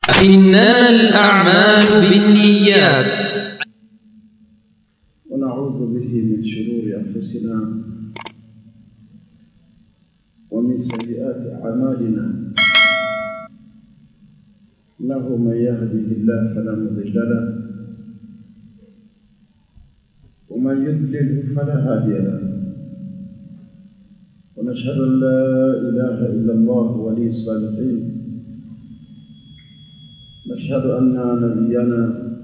إنما الأعمال بالنيات ونعوذ به من شرور أنفسنا ومن سيئات أعمالنا إنه من يهده الله فلا مضل له ومن يضلله فلا هادي له ونشهد أن لا إله إلا الله ولي الصالحين نشهد أن نبينا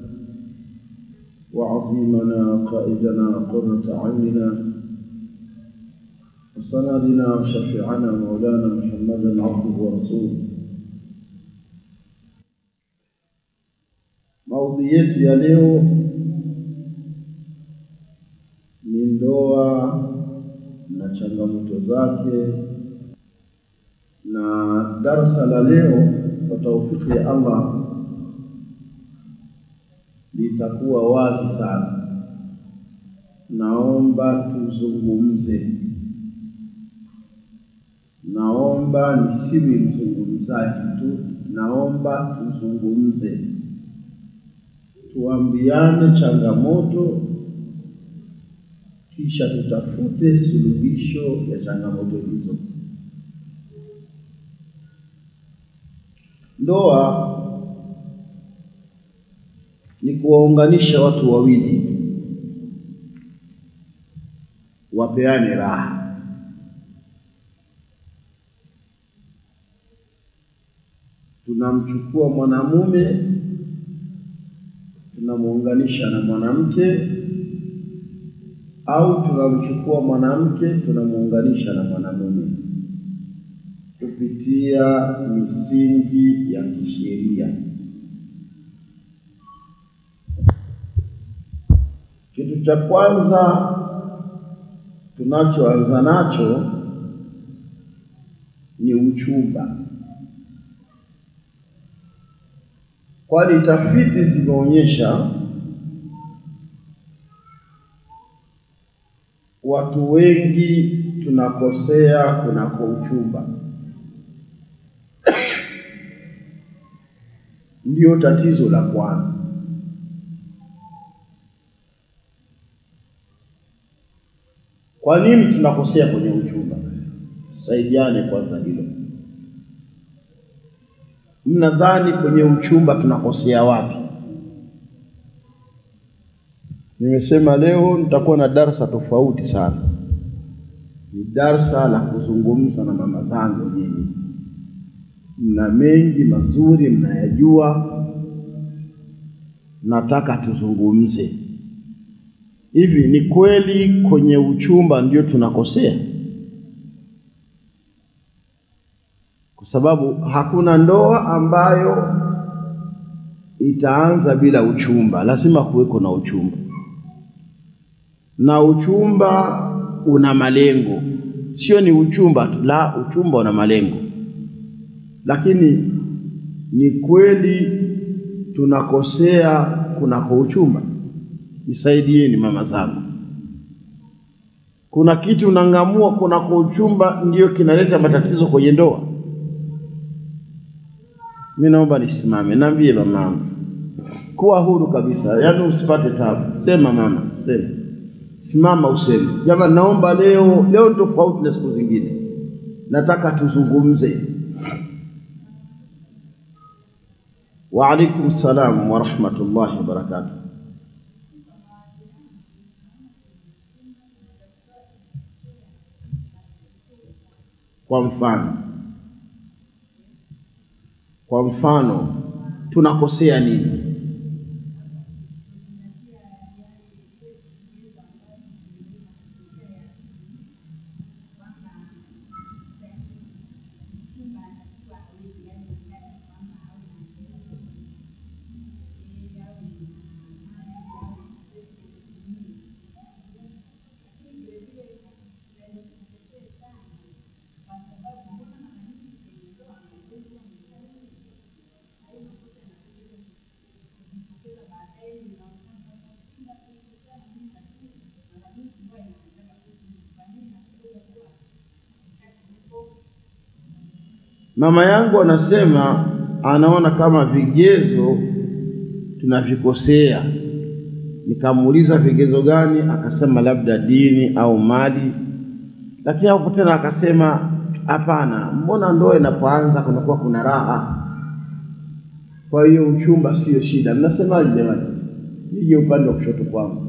وعظيمنا قائدنا قرة عيننا وسندنا وشفيعنا مولانا محمدا عبده ورسوله maudhi yetu ya leo ni ndoa na changamoto zake na darsa la leo kwa taufiki ya Allah litakuwa wazi sana. Naomba tuzungumze, naomba nisiwi mzungumzaji tu, naomba tuzungumze, tuambiane changamoto, kisha tutafute suluhisho ya changamoto hizo. Ndoa ni kuwaunganisha watu wawili wapeane raha. Tunamchukua mwanamume tunamuunganisha na mwanamke, au tunamchukua mwanamke tunamuunganisha na mwanamume kupitia misingi ya kisheria. Kitu cha kwanza tunachoanza nacho ni uchumba, kwani tafiti zimeonyesha watu wengi tunakosea kunako uchumba. Ndiyo tatizo la kwanza. Kwa nini tunakosea kwenye uchumba? Saidiane kwanza hilo. Mnadhani kwenye uchumba tunakosea wapi? Nimesema leo nitakuwa na darsa tofauti sana, ni darsa la kuzungumza na mama zangu nyinyi. Mna mengi mazuri mnayajua, nataka tuzungumze. Hivi ni kweli kwenye uchumba ndio tunakosea? Kwa sababu hakuna ndoa ambayo itaanza bila uchumba, lazima kuweko na uchumba, na uchumba una malengo, sio ni uchumba tu, la, uchumba una malengo. Lakini ni kweli tunakosea kunako uchumba? Nisaidieni mama zangu. Kuna kitu unang'amua kunako uchumba ndio kinaleta matatizo kwenye ndoa? Mimi naomba nisimame, naambie mamangu, kuwa huru kabisa, yaani usipate tabu. Sema mama, sema, simama useme, jamani, naomba leo, leo ni tofauti na siku zingine, nataka tuzungumze. Wa alaikum salam wa rahmatullahi wa barakatuh. Kwa mfano, kwa mfano tunakosea nini? Mama yangu anasema anaona kama vigezo tunavikosea. Nikamuuliza vigezo gani? Akasema labda dini au mali, lakini hapo tena akasema hapana, mbona ndoa inapoanza kunakuwa kuna raha, kwa hiyo uchumba sio shida. Mnasemaje jamani? Nije upande wa kushoto kwangu,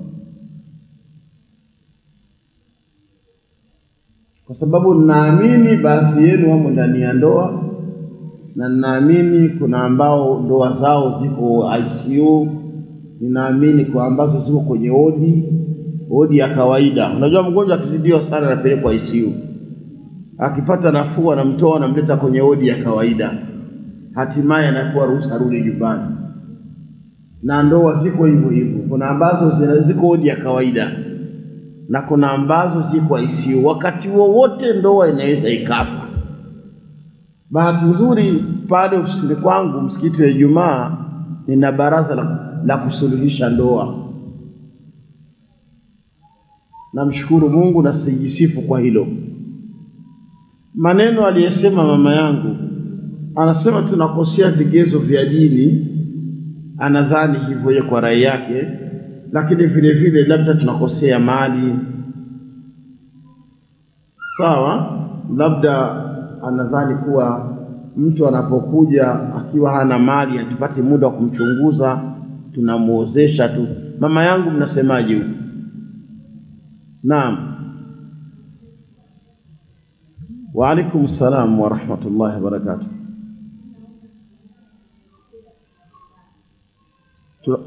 kwa sababu ninaamini baadhi yenu wamo ndani ya ndoa na ninaamini kuna ambao ndoa zao ziko ICU, ninaamini kwa ambazo ziko kwenye odi odi ya kawaida. Unajua, mgonjwa akizidiwa sana anapelekwa ICU, akipata nafuu anamtoa anamleta kwenye odi ya kawaida, hatimaye anapewa ruhusa arudi nyumbani. Na ndoa ziko hivyo hivyo, kuna ambazo zina- ziko odi ya kawaida na kuna ambazo ziko ICU. Wakati wowote ndoa inaweza ikafa. Bahati nzuri pale ofisini kwangu msikiti wa Ijumaa nina baraza la, la kusuluhisha ndoa. Namshukuru Mungu na sijisifu kwa hilo. Maneno aliyesema mama yangu, anasema tunakosea vigezo vya dini, anadhani hivyo yeye kwa rai yake, lakini vile vile labda tunakosea mali. Sawa, labda anadhani kuwa mtu anapokuja akiwa hana mali, hatupati muda wa kumchunguza, tunamuozesha tu. Mama yangu, mnasemaje huko? Naam. Wa alaikum salam wa rahmatullahi wa barakatuh. Tu-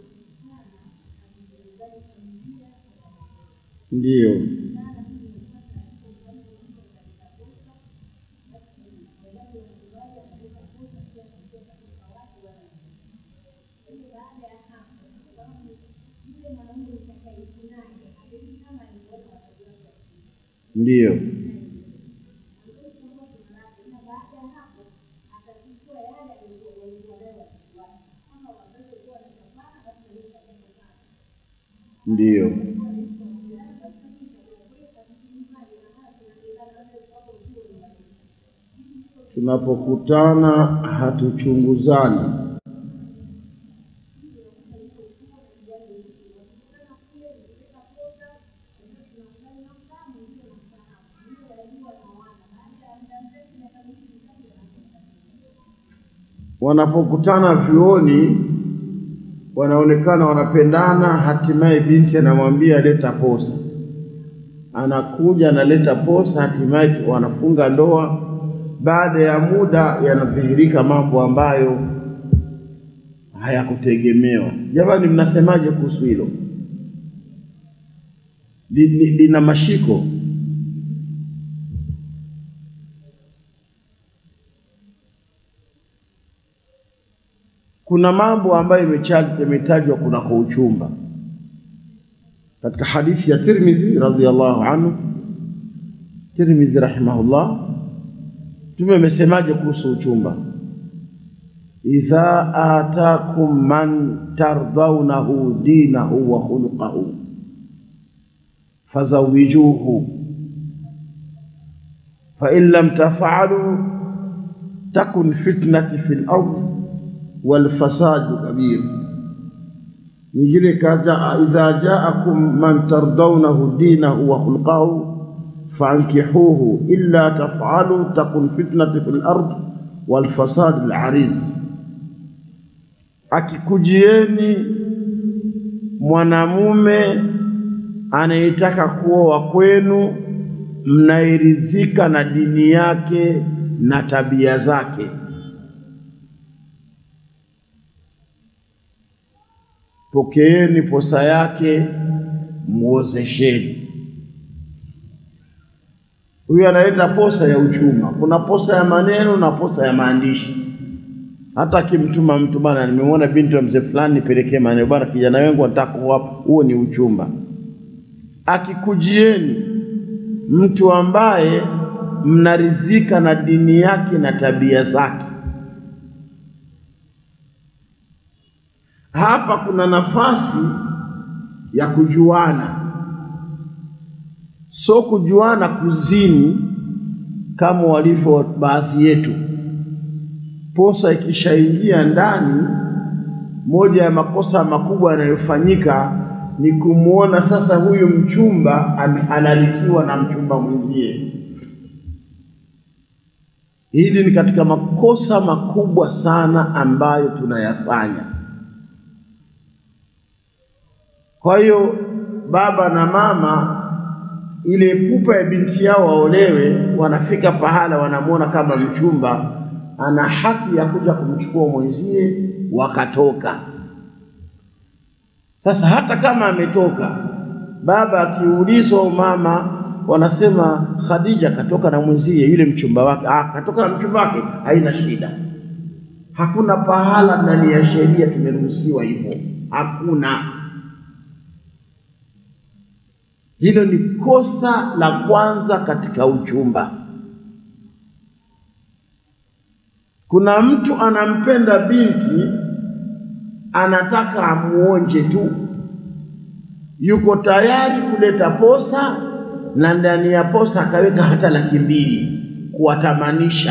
Ndiyo. Ndiyo. Ndiyo. Tunapokutana hatuchunguzani. Wanapokutana vyuoni wanaonekana wanapendana, hatimaye binti anamwambia leta posa, anakuja analeta posa, hatimaye wanafunga ndoa. Baada ya muda yanadhihirika mambo ambayo hayakutegemewa. Jamani, mnasemaje kuhusu hilo? Li- li- Lina mashiko. Kuna mambo ambayo imecha- yametajwa kunako uchumba katika hadithi ya Tirmidhi radhiyallahu anhu. Tirmidhi rahimahullah, Mtume amesemaje kuhusu uchumba? idha atakum man tardaunahu dinahu wa khuluqahu fazawijuhu fa in lam taf'alu takun fitnati fil ard wal fasadu kabir. Nyingine kaja idha jaakum man tardaunahu dinahu wa khuluqahu fankihuhu illa taf'alu takun fitnati fil ard wal fasad al arid. Akikujieni mwanamume anayetaka kuoa kwenu, mnairidhika na dini yake na tabia zake, pokeeni posa yake, muozesheni. Huyu analeta posa ya uchuma. Kuna posa ya maneno na posa ya maandishi. Hata akimtuma mtu bana, nimemwona binti wa mzee fulani, nipelekee maneno bana, kijana wangu anataka kuoa, huo ni uchumba. Akikujieni mtu ambaye mnaridhika na dini yake na tabia zake, hapa kuna nafasi ya kujuana, so kujuana kuzini kama walivyo baadhi yetu posa ikishaingia ndani, moja ya makosa makubwa yanayofanyika ni kumwona sasa huyu mchumba amehalalikiwa na mchumba mwenzie. Hili ni katika makosa makubwa sana ambayo tunayafanya. Kwa hiyo baba na mama, ile pupa ya binti yao waolewe, wanafika pahala wanamwona kama mchumba ana haki ya kuja kumchukua mwenzie, wakatoka. Sasa hata kama ametoka, baba akiulizwa au mama wanasema Khadija katoka na mwenzie yule mchumba wake. Ah, katoka na mchumba wake, haina shida. Hakuna pahala ndani ya sheria tumeruhusiwa hivyo, hakuna. Hilo ni kosa la kwanza katika uchumba. Kuna mtu anampenda binti, anataka amuonje tu, yuko tayari kuleta posa na ndani ya posa akaweka hata laki mbili kuwatamanisha.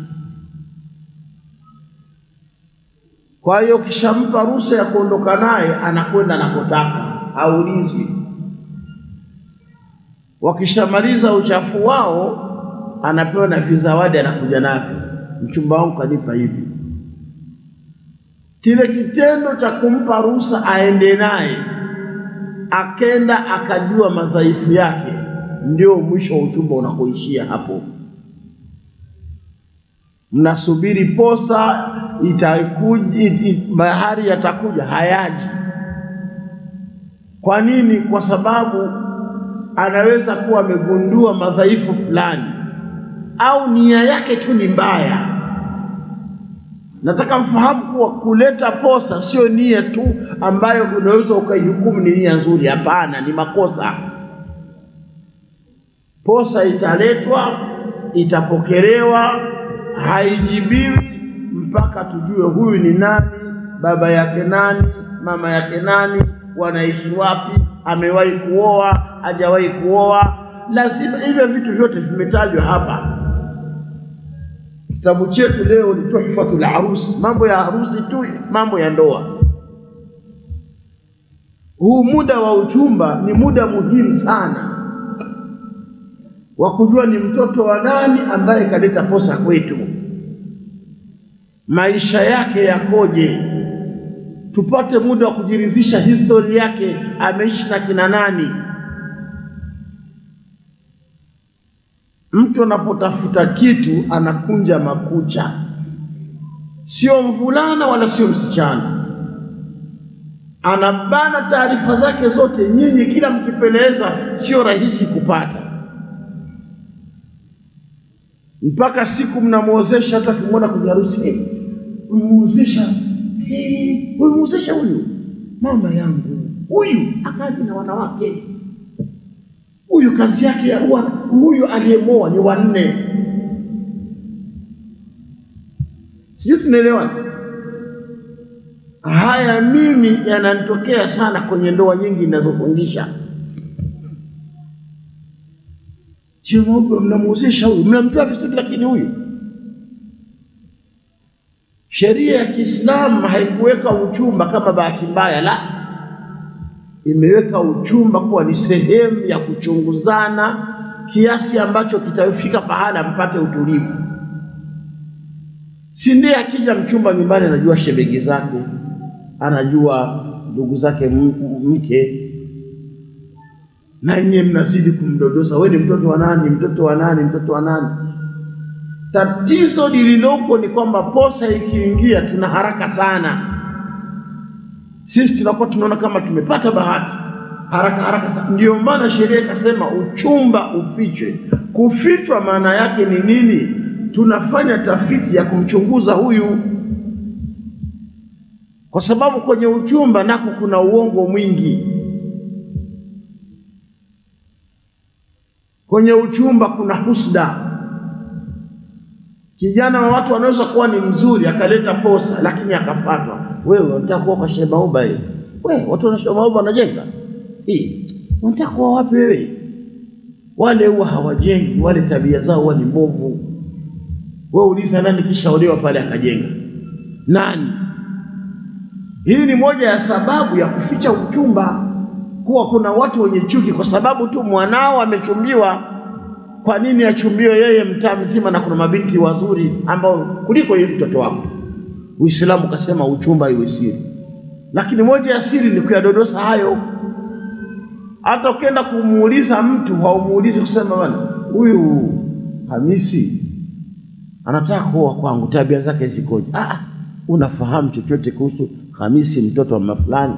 Kwa hiyo kishampa ruhusa ya kuondoka naye, anakwenda anakotaka, haulizwi. Wakishamaliza uchafu wao, anapewa na vizawadi, anakuja navyo, mchumba wangu kanipa hivi. Kile kitendo cha kumpa ruhusa aende naye, akenda akajua madhaifu yake ndio mwisho wa uchumba unakoishia hapo. Mnasubiri posa itakuja, it, it, mahari yatakuja, hayaji. Kwa nini? Kwa sababu anaweza kuwa amegundua madhaifu fulani, au nia yake tu ni mbaya. Nataka mfahamu kuwa kuleta posa sio nia tu ambayo unaweza ukaihukumu ni nia nzuri. Hapana, ni makosa. Posa italetwa, itapokelewa, haijibiwi mpaka tujue huyu ni nani, baba yake nani, mama yake nani, wanaishi wapi, amewahi kuoa, hajawahi kuoa. Lazima hivyo vitu vyote vimetajwa hapa. Kitabu chetu leo ni Tuhfatul Arus, mambo ya harusi tu, mambo ya ndoa. Huu muda wa uchumba ni muda muhimu sana wa kujua ni mtoto wa nani ambaye kaleta posa kwetu, maisha yake yakoje, tupate muda wa kujiridhisha historia yake, ameishi na kina nani. Mtu anapotafuta kitu anakunja makucha, sio mvulana wala sio msichana, anabana taarifa zake zote. Nyinyi kila mkipeleza, sio rahisi kupata mpaka siku mnamwozesha, hata kimwona kwenye harusi, umemwozesha, umemwozesha huyu mama yangu, huyu akaji na wanawake, huyu kazi yake ya huwa, huyu aliyemoa ni wanne. Sijui tunaelewana? Haya mimi yananitokea sana kwenye ndoa nyingi ninazofundisha. Chimombe mnamuhusisha huyu, mnamtoa vizuri, lakini huyu. Sheria ya Kiislamu haikuweka uchumba kama bahati mbaya, la, imeweka uchumba kuwa ni sehemu ya kuchunguzana kiasi ambacho kitafika pahala mpate utulivu. Si ndiye akija mchumba nyumbani anajua shemeji zake, anajua ndugu zake mke na nyie mnazidi kumdodosa, wewe ni mtoto wa nani? Mtoto wa nani? Mtoto wa nani? Tatizo lililoko ni kwamba posa ikiingia, tuna haraka sana. Sisi tunakuwa tunaona kama tumepata bahati, haraka haraka sana. Ndio maana sheria ikasema uchumba ufichwe. Kufichwa maana yake ni nini? Tunafanya tafiti ya kumchunguza huyu, kwa sababu kwenye uchumba nako kuna uongo mwingi. Kwenye uchumba kuna husda. Kijana wa watu anaweza kuwa ni mzuri akaleta posa, lakini akafatwa. Wewe unataka kuwa kwa Shehe Mauba hii? Wewe watu wana Shehe Mauba wanajenga hii, unataka kuwa wapi wewe? Wale huwa hawajengi, wale tabia zao huwa ni mbovu. Wewe uliza nani kishaolewa pale akajenga? Nani? Hii ni moja ya sababu ya kuficha uchumba, kuwa kuna watu wenye chuki kwa sababu tu mwanao amechumbiwa. Kwa nini achumbiwe yeye mtaa mzima na kuna mabinti wazuri ambao kuliko yeye mtoto wako? Uislamu kasema uchumba iwe siri, lakini moja ya siri ni kuyadodosa hayo. Hata ukienda kumuuliza mtu haumuulizi kusema bwana, huyu Hamisi anataka kuoa kwangu, tabia zake zikoje? Ah, unafahamu chochote kuhusu Hamisi mtoto wa mama fulani?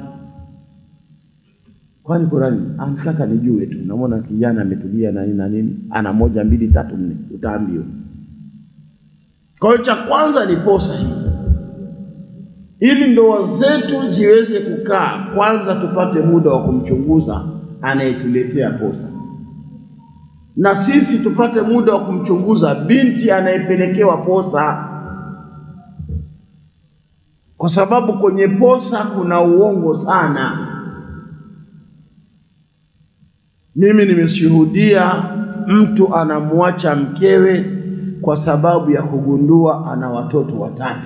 Kwani kuna nini? Anataka nijue tu, namwona kijana ametulia na nini na nini, ana moja mbili tatu nne, utaambiwa. Kwa hiyo cha kwanza ni posa hii, ili ndoa zetu ziweze kukaa, kwanza tupate muda wa kumchunguza anayetuletea posa, na sisi tupate muda wa kumchunguza binti anayepelekewa posa, kwa sababu kwenye posa kuna uongo sana. Mimi nimeshuhudia mtu anamwacha mkewe kwa sababu ya kugundua ana watoto watatu.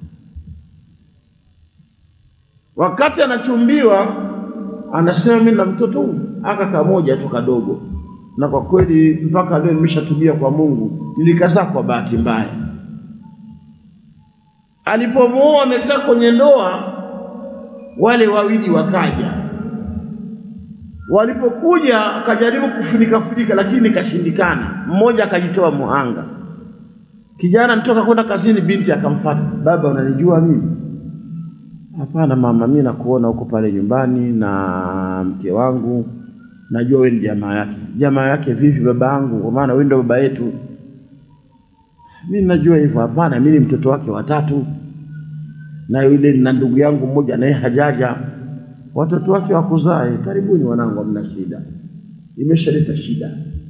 Wakati anachumbiwa anasema mimi na mtoto huyu aka kamoja tu kadogo, na kwa kweli mpaka leo nimeshatubia kwa Mungu, nilikazaa kwa bahati mbaya. Alipomwoa amekaa kwenye ndoa, wale wawili wakaja Walipokuja akajaribu kufunika funika, lakini kashindikana. Mmoja akajitoa muhanga. Kijana anatoka kwenda kazini, binti akamfuata, baba, unanijua mimi? Hapana mama, mimi nakuona huko pale nyumbani na mke wangu, najua wewe ni jamaa yake. Jamaa yake vipi baba yangu? Kwa maana wewe ndio baba yetu. Mimi najua hivyo. Hapana, mimi ni mtoto wake watatu, na yule na ndugu yangu mmoja naye hajaja watoto wake wakuzae. Karibuni wanangu, hamna shida, imeshaleta shida.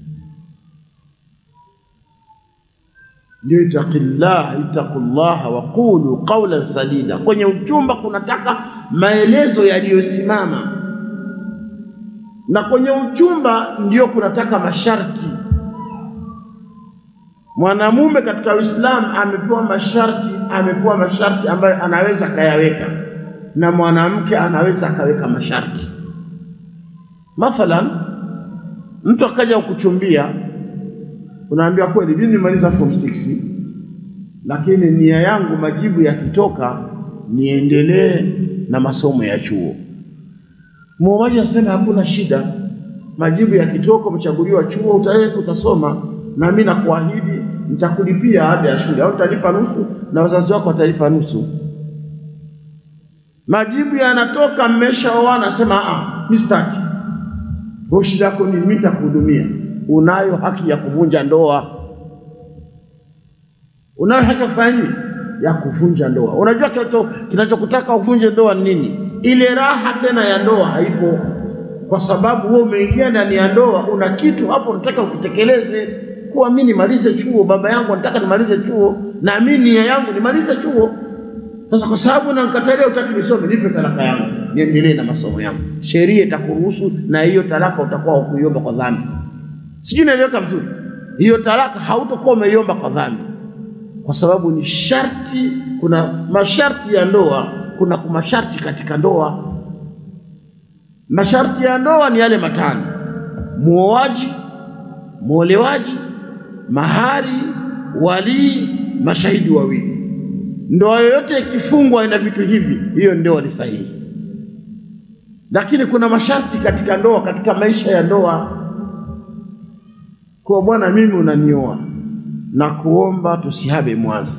Ndio itaqillah ittaqullaha wa qulu qawlan sadida. Kwenye uchumba kunataka maelezo yaliyosimama, na kwenye uchumba ndio kunataka masharti. Mwanamume katika Uislamu amepewa masharti, amepewa masharti ambayo anaweza kayaweka na mwanamke anaweza akaweka masharti. Mathalan, mtu akaja kukuchumbia, unaambia kweli, mimi nimemaliza form 6 lakini nia yangu majibu yakitoka niendelee na masomo ya chuo. Muomaji anasema hakuna shida, majibu yakitoka, umechaguliwa chuo, utaenda utasoma, na mimi nakuahidi nitakulipia ada ya shule, au utalipa nusu na wazazi wako watalipa nusu majibu yanatoka, mmeshaoana, nasema ah, mimi sitaki. Kwa shida yako ni mimi nitakuhudumia. Unayo haki ya kuvunja ndoa, unayo haki ya kufanya nini? Ya kuvunja ndoa. Unajua kinachokutaka uvunje ndoa ni nini? Ile raha tena ya ndoa haipo, kwa sababu wewe umeingia ndani ya ndoa, una kitu hapo unataka ukitekeleze. Kuwa mimi nimalize chuo, baba yangu anataka nimalize chuo, na mimi nia yangu nimalize chuo sasa kwa sababu nankatalia, utaki nisome, nipe talaka yangu niendelee na masomo yangu. Sheria itakuruhusu na hiyo talaka utakuwa ukuiomba kwa dhambi. Sijui naeleweka vizuri? Hiyo talaka hautakuwa umeiomba kwa dhambi, kwa sababu ni sharti. Kuna masharti ya ndoa, kuna masharti katika ndoa. Masharti ya ndoa ni yale matano: muoaji, muolewaji, mahari, walii, mashahidi wawili. Ndoa yoyote ikifungwa ina vitu hivi, hiyo ndoa ni sahihi. Lakini kuna masharti katika ndoa, katika maisha ya ndoa. Kwa bwana, mimi unanioa na kuomba tusihame Mwanza.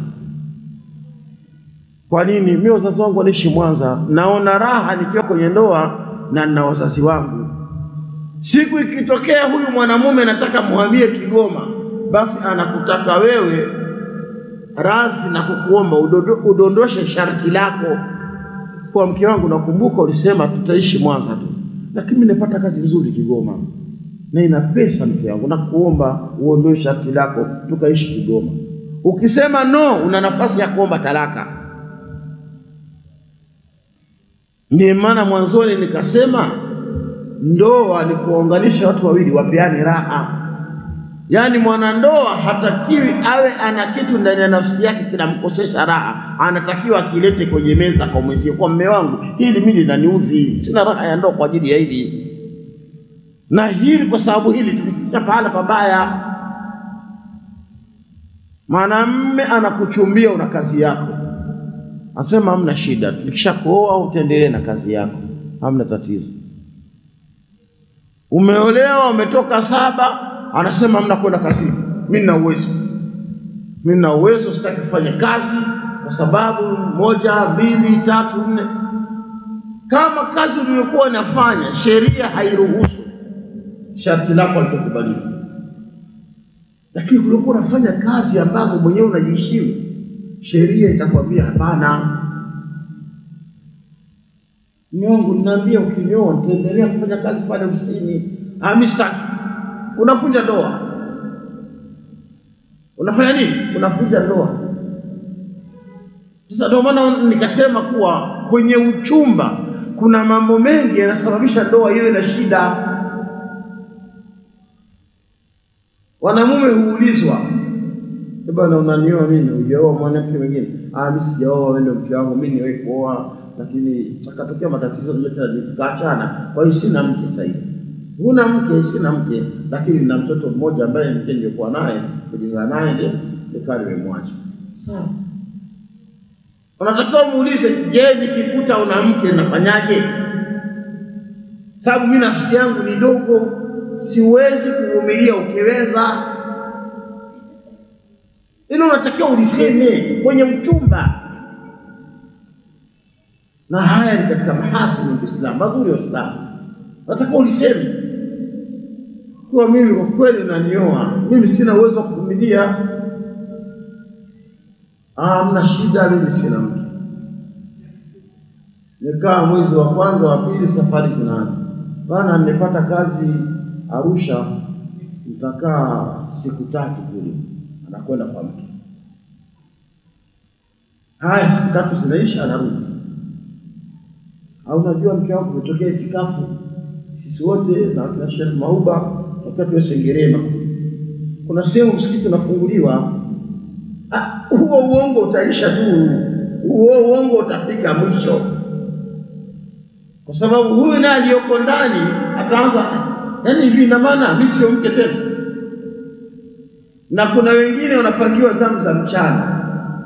Kwa nini? Mimi wazazi wangu wanaishi Mwanza, naona raha nikiwa kwenye ndoa na nina wazazi wangu. Siku ikitokea huyu mwanamume nataka muhamie Kigoma, basi anakutaka wewe radhi na kukuomba udondoshe sharti lako kwa mke wangu, nakumbuka ulisema tutaishi Mwanza tu, lakini mimi nimepata kazi nzuri Kigoma na ina pesa, mke wangu, nakuomba uondoe sharti lako tukaishi Kigoma. Ukisema no, una nafasi ya kuomba talaka. Ndiyo maana mwanzoni nikasema ndoa ni kuwaunganisha watu wawili wapeane raha. Yaani mwanandoa hatakiwi awe ana kitu ndani ya nafsi yake kinamkosesha raha, anatakiwa akilete kwenye meza kwa mwenzie, kwa mme wangu, hili mimi linaniudhi, sina raha ya ndoa kwa ajili ya hili na hili, kwa sababu hili tulifikisha pahala pabaya. Mwanamme anakuchumbia una kazi yako, anasema hamna shida, nikishakuoa utaendelee na kazi yako, hamna tatizo. Umeolewa, umetoka saba, anasema hamna kwenda kazini, mimi nina uwezo, mimi nina uwezo, sitaki kufanya kazi kwa sababu moja, mbili, tatu, nne. Kama kazi uliyokuwa unafanya sheria hairuhusu, sharti lako litakubalika lakini uliokuwa unafanya kazi ambazo mwenyewe unajiheshimu, sheria itakwambia hapana. Nyongo, ninaambia ukinyoa nitaendelea kufanya kazi pale ofisini. Ah, mimi sitaki. Unavunja ndoa. Unafanya nini? Unavunja ndoa. Sasa ndio maana nikasema kuwa kwenye uchumba kuna mambo mengi yanasababisha ndoa iwe na shida. Wanamume huulizwa, bwana, unanioa mimi? Hujaoa mwanamke mwingine? Ah, mimi sijaoa, wewe ndio mke wangu, mimi niwe kuoa, lakini takatokea matatizo yote tukaachana, kwa hiyo sina mke sasa hivi. Huna mke? Sina mke, lakini nina mtoto mmoja ambaye mke nilikuwa naye kujizaa naye ndio nikawa nimemwacha. Sawa, unatakiwa muulize, je, nikikuta una mke nafanyaje? Sababu mimi nafsi yangu ni dogo siwezi kuvumilia ukiweza. Ili unatakiwa uliseme kwenye uchumba, na haya ni katika mahasini ya Uislamu, mazuri ya Uislamu. Unatakiwa uliseme kuwa mimi kwa kweli unanioa, mimi sina uwezo wa kuvumilia. Ah, mna shida, mimi sina mke. Nikaa mwezi wa kwanza wa pili, safari zinaanza bana, nimepata kazi Arusha nitakaa siku tatu kule, anakwenda kwa mke. Haya, siku tatu zinaisha, anarudi. Au unajua mke wangu umetokea itikafu, sisi wote na kina Sheikh Mauba tokea tuwe Sengerema, kuna sehemu msikiti unafunguliwa. Huo uongo utaisha tu, huo uongo utafika mwisho, kwa sababu huyu naye aliyoko ndani ataanza Yaani hivi ina maana mimi sio mke tena. Na kuna wengine wanapangiwa zamu za mchana,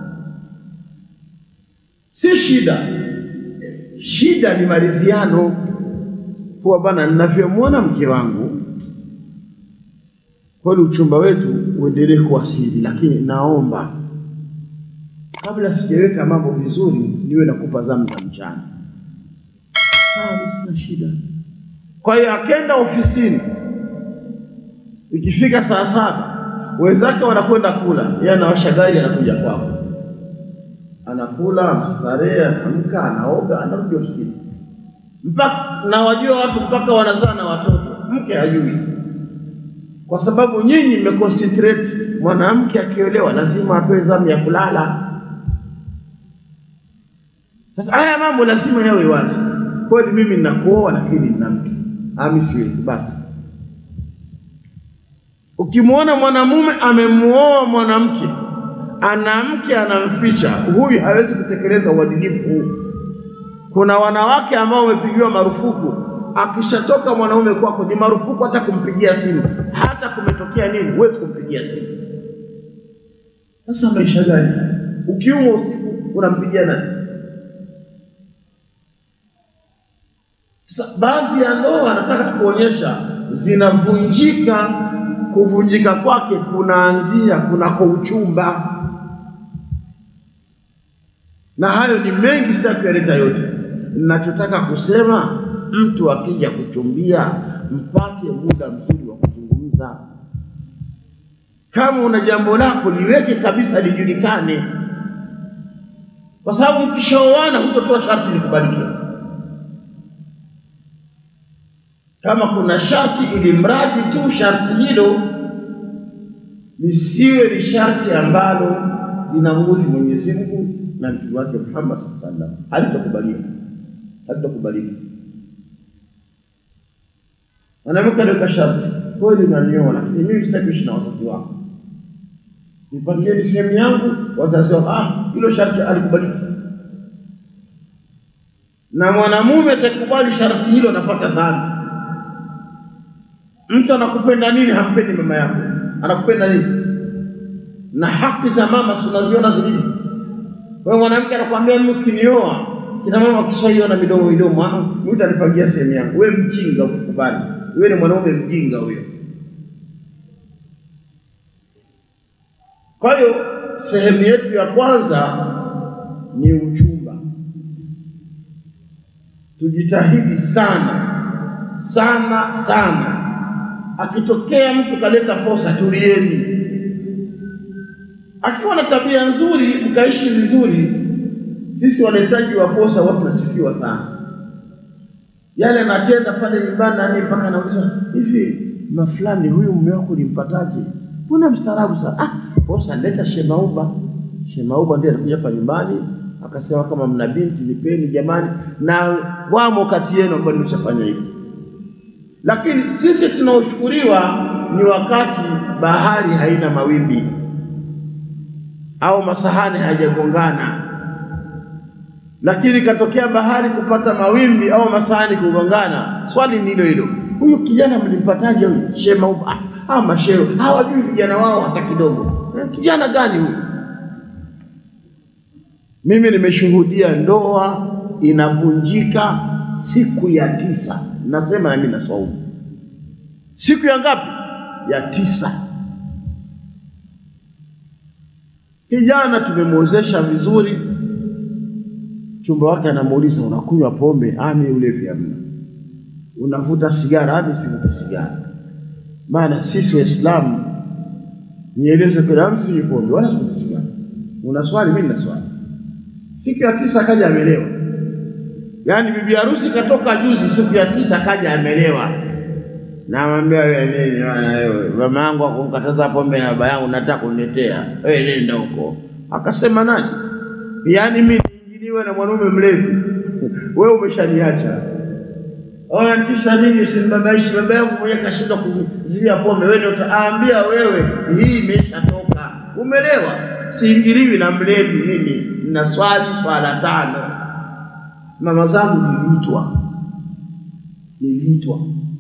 si shida. Shida ni maridhiano, kuwa bana, ninavyomwona mke wangu kweli, uchumba wetu uendelee kuwa siri, lakini naomba kabla sijaweka mambo vizuri, niwe nakupa zamu za mchana. Sawa, sina shida. Kwa hiyo akenda ofisini, ikifika saa saba wenzake wanakwenda kula, yeye anawasha gari, anakuja kwako, anakula, anastarehe, anaamka, anaoga, anarudi ofisini. Mpaka na wajua watu mpaka wanazaa na watoto, mke hajui, kwa sababu nyinyi mmeconcentrate. Mwanamke akiolewa lazima apewe zamu ya kulala. Sasa haya mambo lazima yawe wazi. Kweli mimi ninakuoa, lakini nina mke ami siwezi. Basi ukimwona mwanamume amemuoa mwanamke, ana mke anamficha, huyu hawezi kutekeleza uadilifu huu. Kuna wanawake ambao wamepigiwa marufuku, akishatoka mwanaume kwako ni marufuku hata kumpigia simu, hata kumetokea nini, huwezi kumpigia simu. Sasa maisha gani? Ukiumwa usiku unampigia nani? Sasa baadhi ya ndoa nataka tukuonyesha zinavunjika. Kuvunjika kwake kunaanzia kunako uchumba, na hayo ni mengi, sitaki kuyaleta yote. Ninachotaka kusema, mtu akija kuchumbia, mpate muda mzuri wa kuzungumza. Kama una jambo lako liweke kabisa, lijulikane, kwa sababu mkishaoana hutotoa sharti likubalike kama kuna sharti, ili mradi tu sharti hilo lisiwe ni sharti ambalo linamuudhi Mwenyezi Mungu na mtume wake Muhammad sallallahu alaihi wasallam, halitakubalika, halitakubalika. Mwanamke aliweka sharti, kweli unanioa, lakini mimi sitaki kuishi na wazazi wako, nipangieni sehemu yangu. Wazazi wako, ah, hilo sharti alikubaliki. Na mwanamume atakubali sharti hilo, anapata dhambi. Mtu anakupenda nini? Hampendi mama yako, anakupenda nini? Na haki za mama si unaziona zilivyo? Wewe mwanamke anakuambia mimi ukinioa, kina mama wa Kiswahili wana midomo midomo, ah, mimi utanipangia sehemu yangu. Wewe mjinga, ukukubali wewe ni mwanaume mjinga huyo. Kwa hiyo sehemu yetu ya kwanza ni uchumba. Tujitahidi sana sana sana. Akitokea mtu kaleta posa, tulieni. Akiwa na tabia nzuri, mkaishi vizuri, sisi waletaji wa posa watu tunasifiwa sana yale anatenda pale nyumbani nani, mpaka anaulizwa hivi, mafulani, huyu mume wako ulimpataje? Mbona mstaarabu sana? Ah, posa leta Shemauba. Shemauba ndiye alikuja hapa nyumbani akasema, kama mna binti nipeni jamani, na wamo kati yenu ambao nimeshafanya hivyo. Lakini sisi tunaoshukuriwa ni wakati bahari haina mawimbi au masahani hayajagongana lakini katokea bahari kupata mawimbi au masahani kugongana, swali ni hilo hilo, huyu kijana mlimpataje? Huyu shema ah, ah, masheo hawajui vijana wao hata kidogo. Eh, kijana gani huyu? Mimi nimeshuhudia ndoa inavunjika siku ya tisa, nasema na mimi naswaumu siku ya ngapi? Ya tisa. Kijana tumemwozesha vizuri chumba wake anamuuliza, unakunywa pombe? Ami ulevi hamna. Unavuta sigara? Ami sivuti sigara. Maana sisi Waislamu, nieleze kweli, ami sinywi pombe wala sivuti sigara. Una swali? Mimi nina swali. Siku ya tisa akaja amelewa, yaani bibi harusi katoka juzi, siku ya tisa akaja amelewa. Namwambia wewe nini bwana wewe, mama yangu akunkataza pombe na baba yangu, nataka kuniletea wewe, nenda huko. Akasema nani? Yaani mimi niwe na mwanaume mlevi, wewe umeshaniacha. Unatisha nini? Usinibabaishi. Baba yangu mwenyewe kashindwa kuzuia pombe, wewe ndio utaambia wewe, hii imeshatoka. Umelewa, siingiliwi na mlevi. Mimi nina swali swala tano. Mama zangu niliitwa, niliitwa,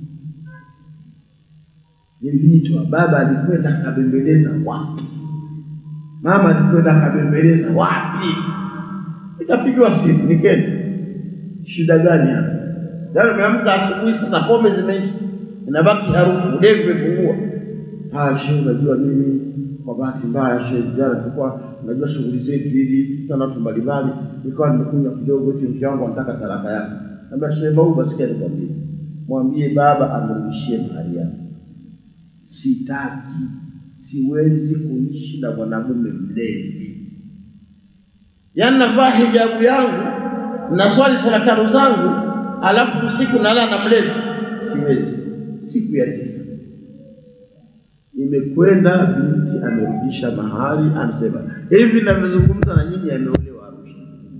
niliitwa. Baba alikwenda akabembeleza wapi? Mama alikwenda akabembeleza wapi? Nikapigiwa simu nikenda, shida gani hapa? Yaani umeamka asubuhi, sasa pombe zimeisha, inabaki harufu, ulevi umepungua. Ah, shehe, unajua mimi kwa bahati mbaya shehe, jana tulikuwa unajua shughuli zetu hivi tuna watu mbalimbali, nikawa nimekunywa kidogo, eti mke wangu anataka talaka yake. Naambia shehe Mauba, sikia nikwambie, mwambie baba amrudishie mahari yake. Sitaki, siwezi kuishi na mwanamume mlevi yaani navaa hijabu yangu na swali swala tano zangu, alafu usiku nalala na mlevi, siwezi. Siku ya tisa imekwenda, binti amerudisha mahari, amesema hivi ninavyozungumza na nyinyi, ameolewa Arusha.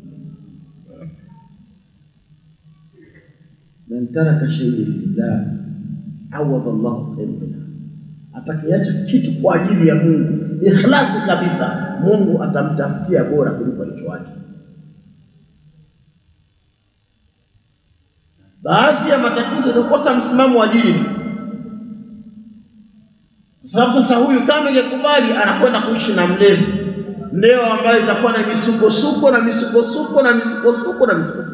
man taraka shay'an lillah awadha Allahu khairan minha, atakayeacha kitu kwa ajili ya Mungu ikhlasi kabisa, Mungu atamtafutia bora kuliko alichoacha. Baadhi ya matatizo ni kukosa msimamo wa dini tu, kwa sababu sasa huyu kama ingekubali anakwenda kuishi na mlevi leo, ambayo itakuwa na misukosuko na misukosuko na misukosuko na misukosuko.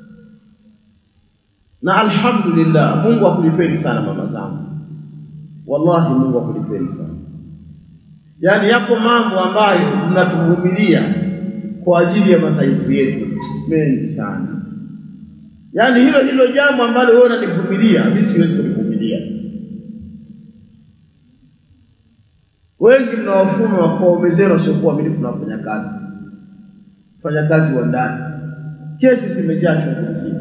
Na alhamdulillah, Mungu akulipeni sana mama zangu, wallahi Mungu akulipeni sana. Yaani yako mambo ambayo mnatuvumilia kwa ajili ya madhaifu yetu mengi sana. Yaani hilo hilo jambo ambalo wewe unanivumilia, mimi siwezi kulivumilia. Wengi mna wafumo wa kuwaume zenu wasiokuwa waaminifu na wafanyakazi, wafanyakazi wa ndani, kesi zimejaa chungu mzima.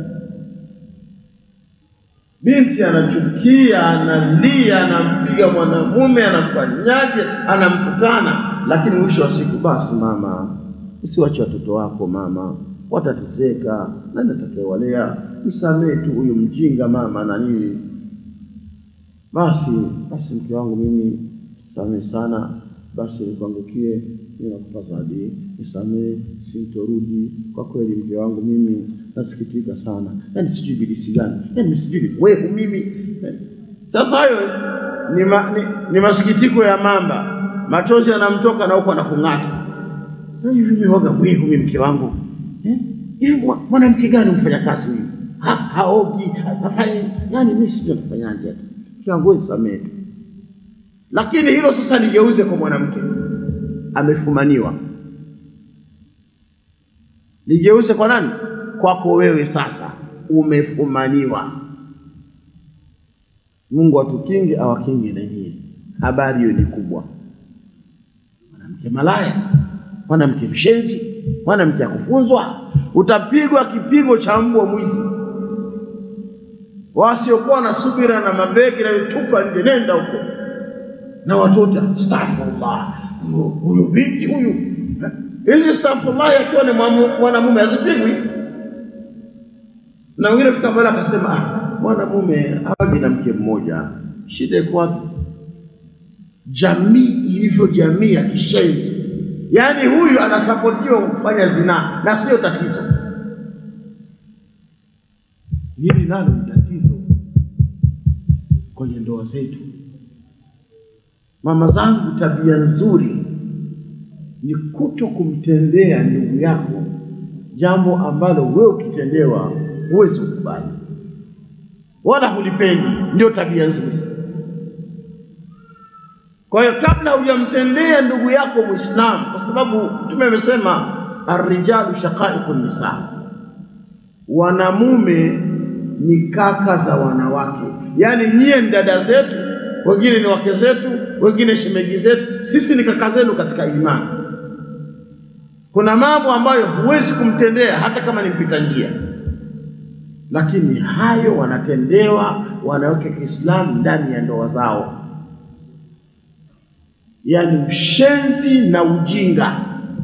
Binti anachukia, analia, anampiga mwanamume, anafanyaje, anamtukana, lakini mwisho wa siku, basi mama, usiwache watoto wako mama, watateseka. Nani atakayewalea? Msamehe tu huyu mjinga mama na nini. basi basi, mke wangu mimi samehe sana, basi nikuangukie, mimi nakupa zawadi, nisamehe, sintorudi. Kwa kweli mke wangu mimi nasikitika sana, yaani sijui bilisi gani, yaani sijui ni wewe mimi. Sasa hayo ni, ma, ni, ni masikitiko ya mamba, machozi yanamtoka na huko anakung'ata. Hivi mimi waga mwivu mimi mke wangu eh? Hivi mwa- mwanamke gani mfanya kazi huyu ha, haogi hafanyi, yani mimi sijui nafanyaje hata mke wangu, wewe samehe tu. Lakini hilo sasa ligeuze kwa mwanamke amefumaniwa, ligeuze kwa nani? Kwako wewe sasa umefumaniwa. Mungu atukinge awakinge na nyie. Habari hiyo ni kubwa. Mwanamke malaya, mwanamke mshenzi, mwanamke akufunzwa, utapigwa kipigo cha mbwa mwizi. Wasiokuwa na subira na mabegi na vitupa nje, nenda huko na watoto, astaghfirullah, huyu huyu binti huyu. Hizi astaghfirullah akiwa ni mwamu- mwanamume hazipigwi. Na wengine fika pale akasema, ah, mwanamume hawagi na mke mmoja, shida iko wapi? Jamii ilivyo jamii ya kishenzi, yaani huyu anasapotiwa kwa kufanya zinaa na sio tatizo. Hili nalo ni tatizo kwenye ndoa zetu. Mama zangu, tabia nzuri ni kuto kumtendea ndugu yako jambo ambalo wewe ukitendewa huwezi kukubali wala hulipendi. Ndio tabia nzuri. Kwa hiyo kabla hujamtendea ndugu yako Muislamu, kwa sababu Mtume amesema arrijalu shaqaiqu nisa, wanamume ni kaka za wanawake, yaani nyie ni dada zetu, wengine ni wake zetu, wengine shemeji zetu, sisi ni kaka zenu katika imani. Kuna mambo ambayo huwezi kumtendea hata kama ni mpita njia, lakini hayo wanatendewa wanawake Kiislamu ndani ya ndoa zao, yaani ushenzi na ujinga.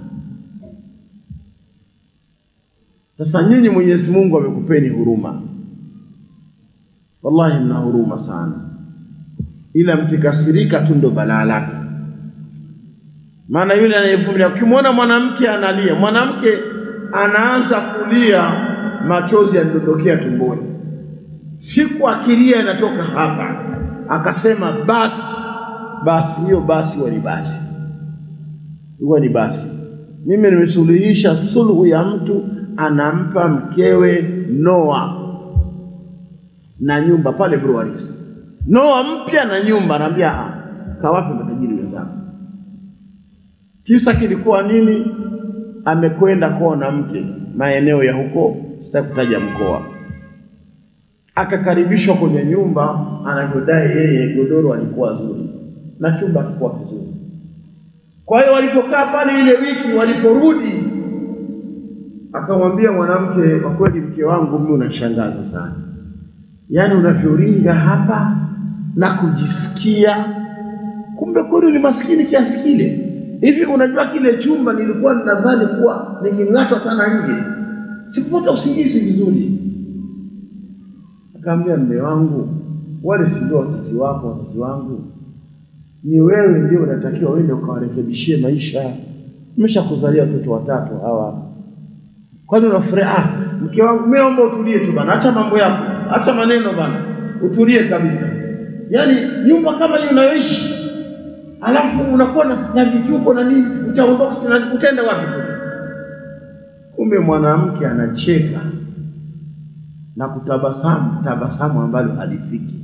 Sasa nyinyi, Mwenyezi Mungu amekupeni huruma, wallahi mna huruma sana, ila mkikasirika tu ndo balaa lake. Maana yule anayevumilia, ukimwona mwanamke analia, mwanamke anaanza kulia, machozi yanadondokea tumboni, siku akilia inatoka hapa, akasema basi basi, hiyo basi huwa ni basi, huwa ni basi. Mimi nimesuluhisha sulhu ya mtu anampa mkewe noa na nyumba pale Breweries, noa mpya na nyumba, anaambia "Ah, kawape matajiri wenzako. Kisa kilikuwa nini? Amekwenda kuona mke maeneo ya huko, sitaki kutaja mkoa, akakaribishwa kwenye nyumba, anavyodai yeye, godoro alikuwa zuri na chumba kilikuwa kizuri. Kwa hiyo walipokaa pale ile wiki, waliporudi, akamwambia mwanamke, kwa kweli mke wangu, mimi unashangaza sana, yaani unavyoringa hapa na kujisikia, kumbe kweli ni maskini kiasi kile. Hivi unajua kile chumba nilikuwa ninadhani kuwa niking'atwa sana nje, sikupata usingizi vizuri. Akaambia, mme wangu, wale si ndio wazazi wako, wazazi wangu ni wewe ndio unatakiwa uende ukawarekebishie maisha. Nimeshakuzalia watoto watatu hawa, kwani unafurahi? Ah, mke wangu, mimi naomba utulie tu bana, acha mambo yako, acha maneno bana, utulie kabisa. Yaani nyumba kama hiyo unayoishi, alafu unakuwa na, na vituko na nini, utaondoka na utaenda wapi kule? Kumbe mwanamke anacheka na kutabasamu tabasamu ambalo halifiki.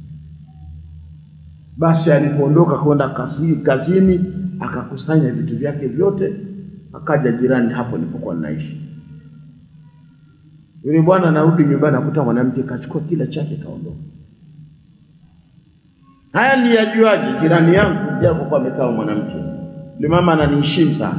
Basi alipoondoka kwenda kazi, kazini akakusanya vitu vyake vyote, akaja jirani hapo nilipokuwa ninaishi. Yule bwana anarudi nyumbani, akuta mwanamke kachukua kila chake kaondoka. Haya niyajuaje? Jirani yangu japokuwa amekaa mwanamke, yule mama ananiheshimu sana,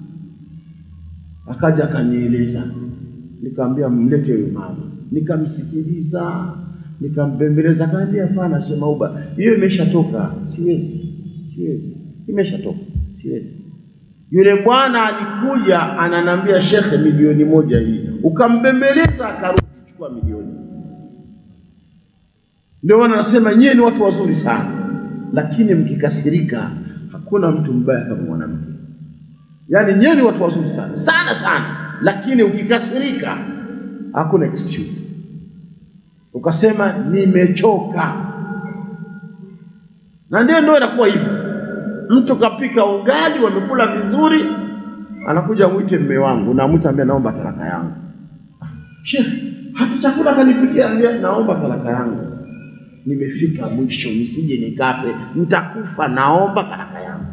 akaja akanieleza, nikamwambia mlete huyo mama, nikamsikiliza nikambembeleza, akaniambia hapana, Shemauba, hiyo imeshatoka, siwezi, siwezi, imeshatoka, siwezi. Yule bwana alikuja ananiambia, shekhe, milioni moja hii, ukambembeleza, akarudi, chukua milioni. Ndio maana nasema nyie ni watu wazuri sana, lakini mkikasirika, hakuna mtu mbaya kama mwanamke. Yaani nyie ni watu wazuri sana sana sana, lakini ukikasirika, hakuna excuse. Ukasema nimechoka, na ndio ndio inakuwa hivyo. Mtu kapika ugali, wamekula vizuri, anakuja mwite mme wangu, na mwite ambia naomba talaka yangu. Sheikh, hata chakula kanipikia, ambia naomba talaka yangu nimefika mwisho, nisije nikafe, nitakufa, naomba talaka yangu.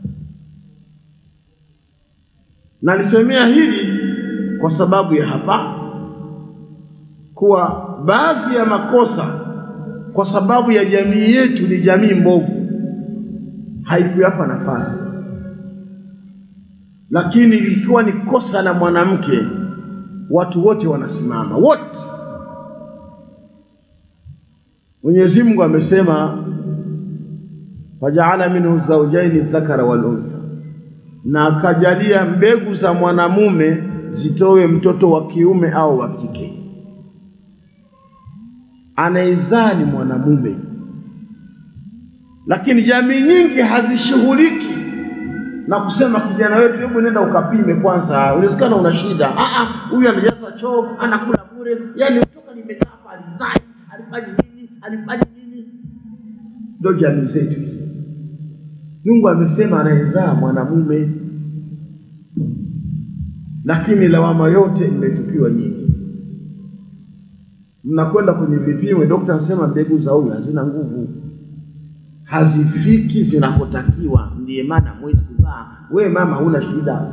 Nalisemea hili kwa sababu ya hapa kuwa baadhi ya makosa kwa sababu ya jamii yetu ni jamii mbovu, haikuyapa nafasi, lakini likiwa ni kosa la mwanamke, watu wote wanasimama wote Mwenyezi Mungu amesema fajaala minhu zawjaini dhakara wal untha, na akajalia mbegu za mwanamume zitowe mtoto wa kiume au wa kike. Anaizaa ni mwanamume, lakini jamii nyingi hazishughuliki na kusema kijana wetu, hebu nenda ukapime kwanza, unawezekana una shida. Ah, ah, huyu anajaza choo, anakula bure, yani toka nimekaa hapa alizai, alifanya nini, alifanya nini? Ndio jamii zetu hizo. Mungu amesema anayezaa mwanamume, lakini lawama yote imetupiwa nyinyi. Mnakwenda kwenye vipimo, daktari anasema mbegu za huyu hazina nguvu, hazifiki zinakotakiwa, ndiye maana mwezi kuzaa. We mama, huna shida.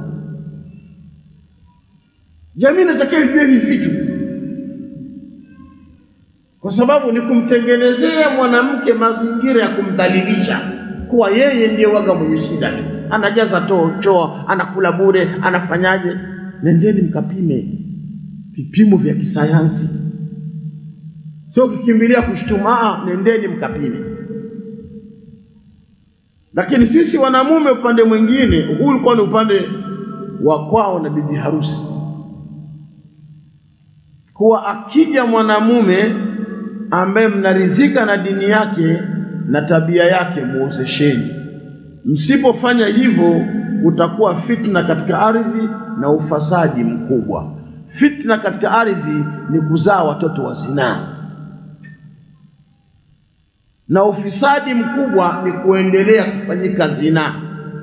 Jamii inatakiwa ijue hivi vitu, kwa sababu ni kumtengenezea mwanamke mazingira ya kumdhalilisha, kuwa yeye ndiye waga mwenye shida tu, anajaza too choo, anakula bure, anafanyaje? Nendeni mkapime vipimo vya kisayansi, sio kukimbilia kushtuma. Nendeni mkapime. Lakini sisi wanamume, upande mwingine, huu ulikuwa ni upande wa kwao na bibi harusi, kuwa akija mwanamume ambaye mnaridhika na dini yake na tabia yake, muozesheni. Msipofanya hivyo, utakuwa fitna katika ardhi na ufisadi mkubwa. Fitna katika ardhi ni kuzaa watoto wa zinaa, na ufisadi mkubwa ni kuendelea kufanyika zinaa.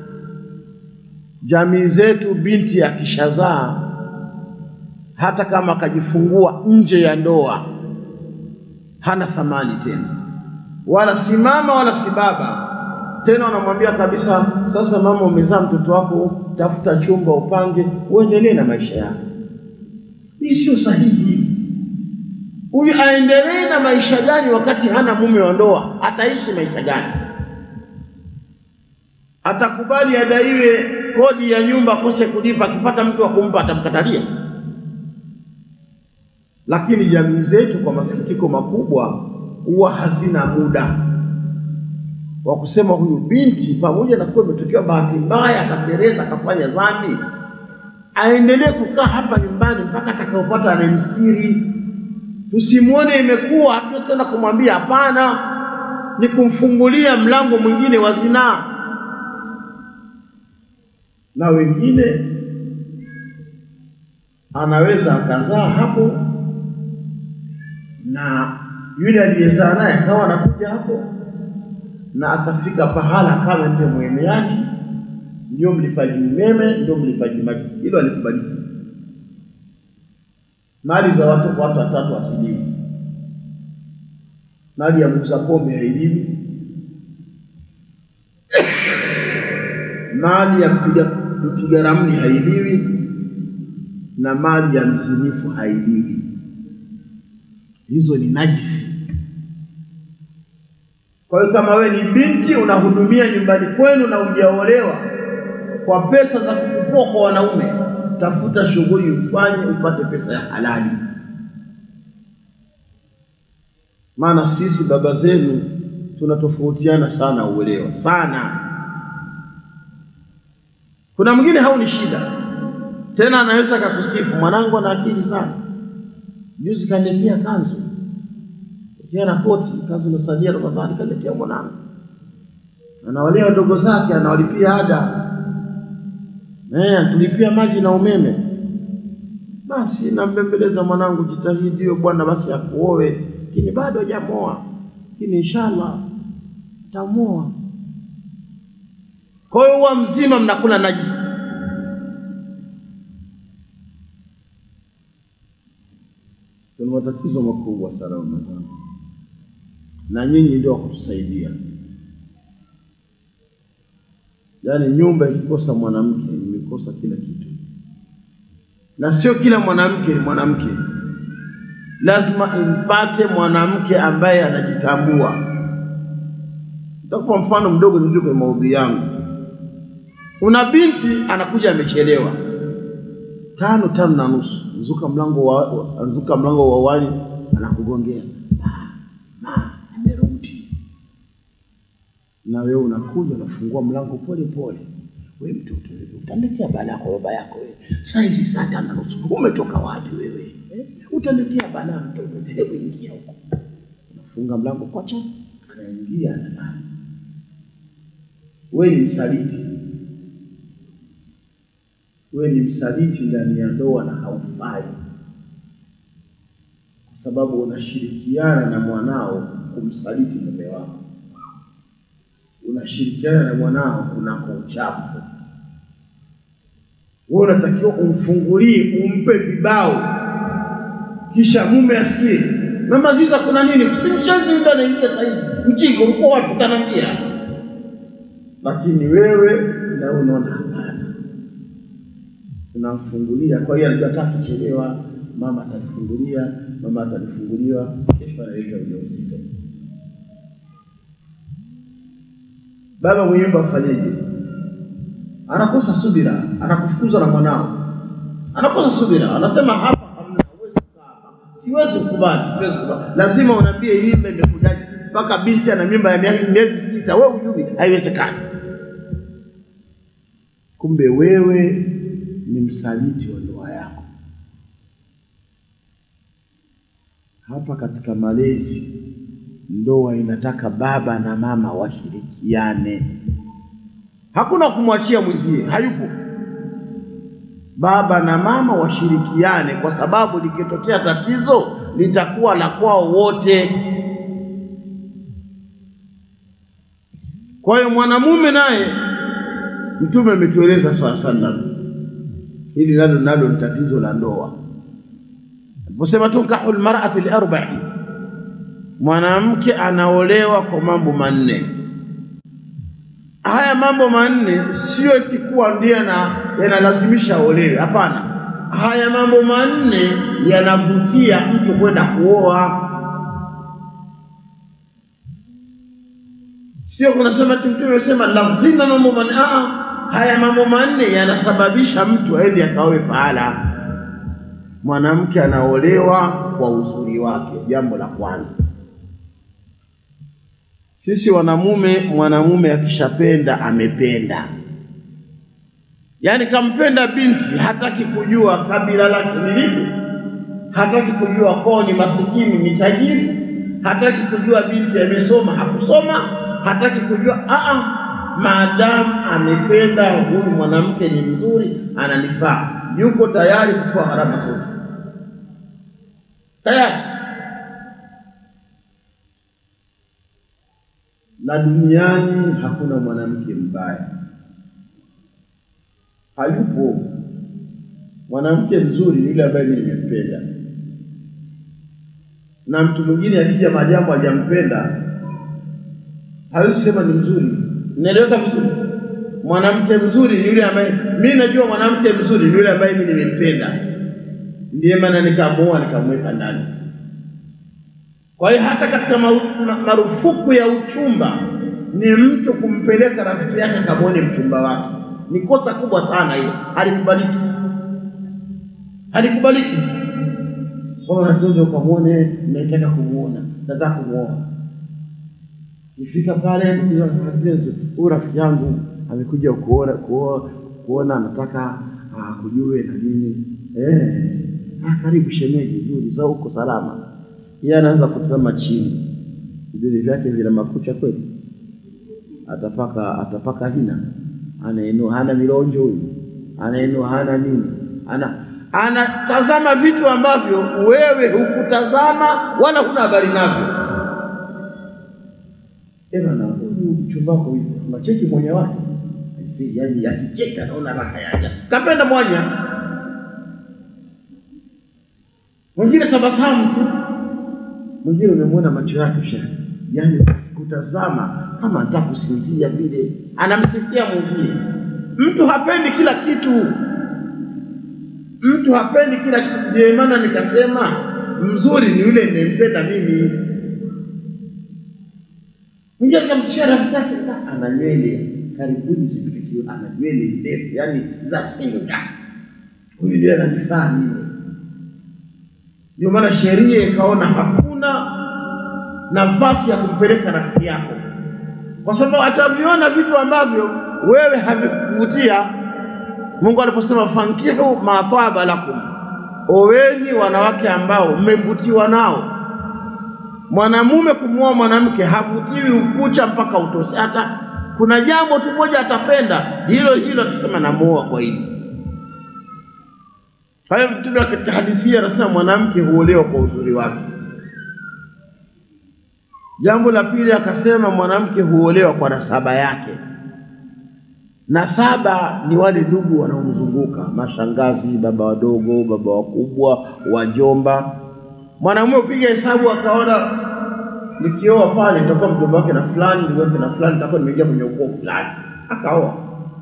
Jamii zetu, binti akishazaa hata kama akajifungua nje ya ndoa hana thamani tena, wala si mama wala si baba tena. Wanamwambia kabisa, sasa mama, umezaa mtoto wako, tafuta chumba upange, uendelee na maisha yako. Hii sio sahihi. Huyu aendelee na maisha gani wakati hana mume wa ndoa? Ataishi maisha gani? Atakubali adaiwe kodi ya nyumba akose kulipa, akipata mtu wa kumpa atamkatalia? Lakini jamii zetu kwa masikitiko makubwa huwa hazina muda wa kusema huyu binti, pamoja na kuwa imetokea bahati mbaya akatereza akafanya dhambi, aendelee kukaa hapa nyumbani mpaka atakapopata anayemstiri. Tusimwone imekuwa, hatuwezi tena kumwambia hapana, ni kumfungulia mlango mwingine wa zinaa. Na wengine anaweza akazaa hapo na yule aliyezaa naye akawa anakuja hapo na akafika pahala kama ndio mwemeaji, ndio mlipaji umeme, ndio mlipaji maji. Hilo alikubaliki. Mali za watu kwa watu watatu asiliwi, mali ya muuza pombe hailiwi, mali ya mpiga mpiga ramli hailiwi, na mali ya mzinifu hailiwi. Hizo ni najisi. Kwa hiyo kama wewe ni binti unahudumia nyumbani kwenu na hujaolewa kwa pesa za kukupua kwa wanaume, tafuta shughuli ufanye upate pesa ya halali. Maana sisi baba zenu tunatofautiana sana uelewa sana. Kuna mwingine hauni shida tena, anaweza akakusifu, mwanangu ana akili sana, juzi kaniletea kanzu kiana koti kazi unasalia Ramadhani kaletea mwanangu, anawalea wadogo zake, anawalipia ada eh, anatulipia maji na umeme. Basi nambembeleza mwanangu, jitahidi hiyo bwana basi akuoe, lakini bado hajamoa, lakini inshallah tamoa. Kwa hiyo huwa mzima mnakula najisi. Kuna matatizo makubwa sana mama zangu, na nyinyi ndio wakutusaidia. Yaani nyumba ikikosa mwanamke imekosa kila kitu, na sio kila mwanamke ni mwanamke. Lazima impate mwanamke ambaye anajitambua. Nitakupa mfano mdogo nilio kwenye maudhui yangu. Una binti anakuja amechelewa tano tano na nusu, nzuka mlango wa nzuka mlango wa wani, anakugongea ma, ma, nimerudi. Na wewe unakuja unafungua mlango pole pole, we mtoto wewe, utaletea balaa kwa baba yako wewe. Saa hizi saa tano na nusu, umetoka wapi wewe eh? Utaletea balaa mtoto, hebu ingia huko. Unafunga mlango kwacha, anaingia analala. Wewe ni msaliti wewe ni msaliti ndani ya ndoa na haufai, kwa sababu unashirikiana na mwanao kumsaliti mume wako, unashirikiana na mwanao kunako uchafu. Wewe unatakiwa umfungulie, umpe vibao, kisha mume asikie, mama Ziza, kuna nini? Usimshenzi yule anaingia saizi, mjinga, ulikuwa wapi? Utaniambia. Lakini wewe na unaona hapana unamfungulia. Kwa hiyo anajua hata akichelewa mama atanifungulia, mama atanifunguliwa, kesho analeta ujauzito. Baba mwenye nyumba afanyeje? Anakosa subira, anakufukuza na mwanao, anakosa subira, anasema hapa hamna, huwezi kukaa hapa, siwezi kukubali, siwezi kukubali. Lazima unaambie hii mimba imekujaje, mpaka binti ana mimba ya miezi sita, wewe hujui, haiwezekani. Kumbe wewe ni msaliti wa ndoa yako. Hapa katika malezi, ndoa inataka baba na mama washirikiane. Hakuna kumwachia mwenzie, hayupo. Baba na mama washirikiane, kwa sababu likitokea tatizo litakuwa la kwao wote. Kwa hiyo mwanamume naye, Mtume ametueleza swalla sallam hili nalo nalo ni tatizo la ndoa. Aliposema tunkahu lmar'atu liarba'i, mwanamke anaolewa kwa mambo manne. Haya mambo manne sio eti kuwa ndiye yanalazimisha aolewe, hapana. Haya mambo manne yanavutia mtu kwenda kuoa, sio kunasema ati Mtume amesema lazima mambo manne. Haya mambo manne yanasababisha mtu aende akaoe pahala. Mwanamke anaolewa kwa uzuri wake, jambo la kwanza. Sisi wanamume, mwanamume akishapenda amependa, yaani kampenda binti, hataki kujua kabila lake ni lipi, hataki kujua kwao ni masikini ni tajiri, hataki kujua binti amesoma hakusoma, hataki kujua aa maadamu amependa huyu mwanamke ni mzuri, ananifaa, yuko tayari kuchukua gharama zote, tayari. Na duniani hakuna mwanamke mbaya, hayupo. Mwanamke mzuri ni yule ambaye mimi nimempenda, na mtu mwingine akija maadamu hajampenda hawezi sema ni mzuri. Naeleweka vizuri? Mwanamke mzuri ni yule ambaye mimi najua, mwanamke mzuri ni yule ambaye mimi nimempenda, ndiye maana nikamuoa nikamweka ndani. Kwa hiyo hata katika marufuku ya uchumba ni mtu kumpeleka rafiki yake akamwone mchumba wake, ni kosa kubwa sana hilo, halikubaliki, halikubaliki. Kwa unatoza ukamwone, nataka kumuona, nataka kumuoa Nifika pale huyu rafiki yangu amekuja kuona kuona, kuona anataka akujue na nini eh, ah, karibu shemeji, nzuri za huko salama yeye anaanza kutazama chini, vidole vyake vina makucha kweli? Atapaka atapaka hina, anainua, hana milonjo huyu, anainua, hana nini, ana anatazama vitu ambavyo wewe hukutazama wala huna habari navyo. Bana, huyu mchumba wako hivi, unacheki mwenye wake Aisee, yani akicheka naona raha yaja, kapenda mwanya mwingine tabasamu tu, mwingine umemwona macho yake shekhe, yani kutazama kama anataka kusinzia vile, anamsifia mwenzie. Mtu hapendi kila kitu, mtu hapendi kila kitu. Ndio maana nikasema mzuri ni yule ninayempenda mimi. Mwingine akamsifia rafiki yake, "Ah, ana nywele karibuni zipitikio, ana nywele ndefu, yani za singa, huyu ndio ananifaa mimi. Ndio maana sheria ikaona hakuna nafasi ya kumpeleka rafiki yako, kwa sababu ataviona vitu ambavyo wewe havikuvutia. Mungu aliposema fankihu ma taba lakum, oweni wanawake ambao mmevutiwa nao. Mwanamume kumwoa mwanamke havutiwi ukucha mpaka utoshe. Hata kuna jambo tu moja atapenda hilo hilo, atasema namuoa kwa hili. Kwa hiyo Mtume katika hadithi hii anasema mwanamke huolewa kwa uzuri wake. Jambo la pili akasema mwanamke huolewa kwa nasaba yake. Nasaba ni wale ndugu wanaomzunguka, mashangazi, baba wadogo, baba wakubwa, wajomba. Mwanamume upiga hesabu akaona, nikioa pale nitakuwa mjomba wake na fulani, ndugu wake na fulani, nitakuwa nimeingia kwenye ukoo fulani, akaoa.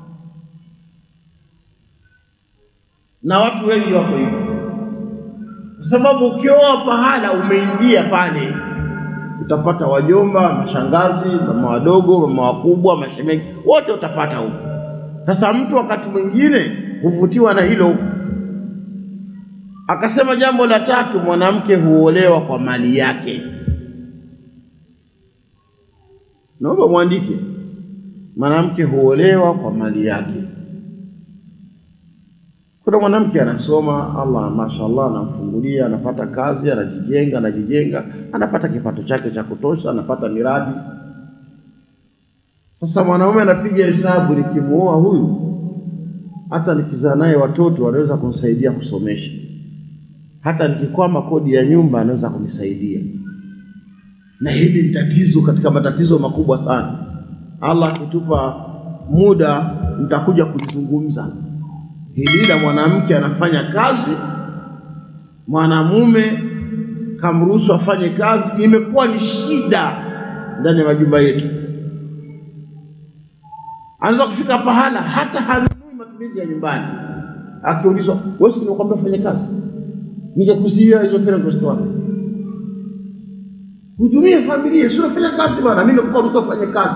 Na watu wengi wako hivyo, kwa sababu ukioa pahala umeingia pale utapata wajomba, mashangazi, mama wadogo, mama wakubwa, mashemeji, wote utapata huko. Sasa mtu wakati mwingine huvutiwa na hilo. Akasema jambo la tatu, mwanamke huolewa kwa mali yake. Naomba mwandike, mwanamke huolewa kwa mali yake. Kuna mwanamke anasoma, Allah mashaallah, anamfungulia, anapata kazi, anajijenga, anajijenga, anapata kipato chake cha kutosha, anapata miradi. Sasa mwanaume anapiga hesabu, nikimuoa huyu, hata nikizaa naye watoto wanaweza kunisaidia kusomesha, hata nikikwama kodi ya nyumba anaweza kunisaidia. Na hili ni tatizo katika matatizo makubwa sana. Allah akitupa muda, nitakuja kulizungumza hili la mwanamke anafanya kazi, mwanamume kamruhusu afanye kazi, imekuwa ni shida ndani ya majumba yetu. Anaweza kufika pahala hata hanunui matumizi ya nyumbani, akiulizwa wewe, si nimekwambia ufanye kazi, ningekuzuia hizo pesa ngozitoa hudumie familia, si unafanya kazi bwana, mimi nakupa ruhusa ufanye kazi.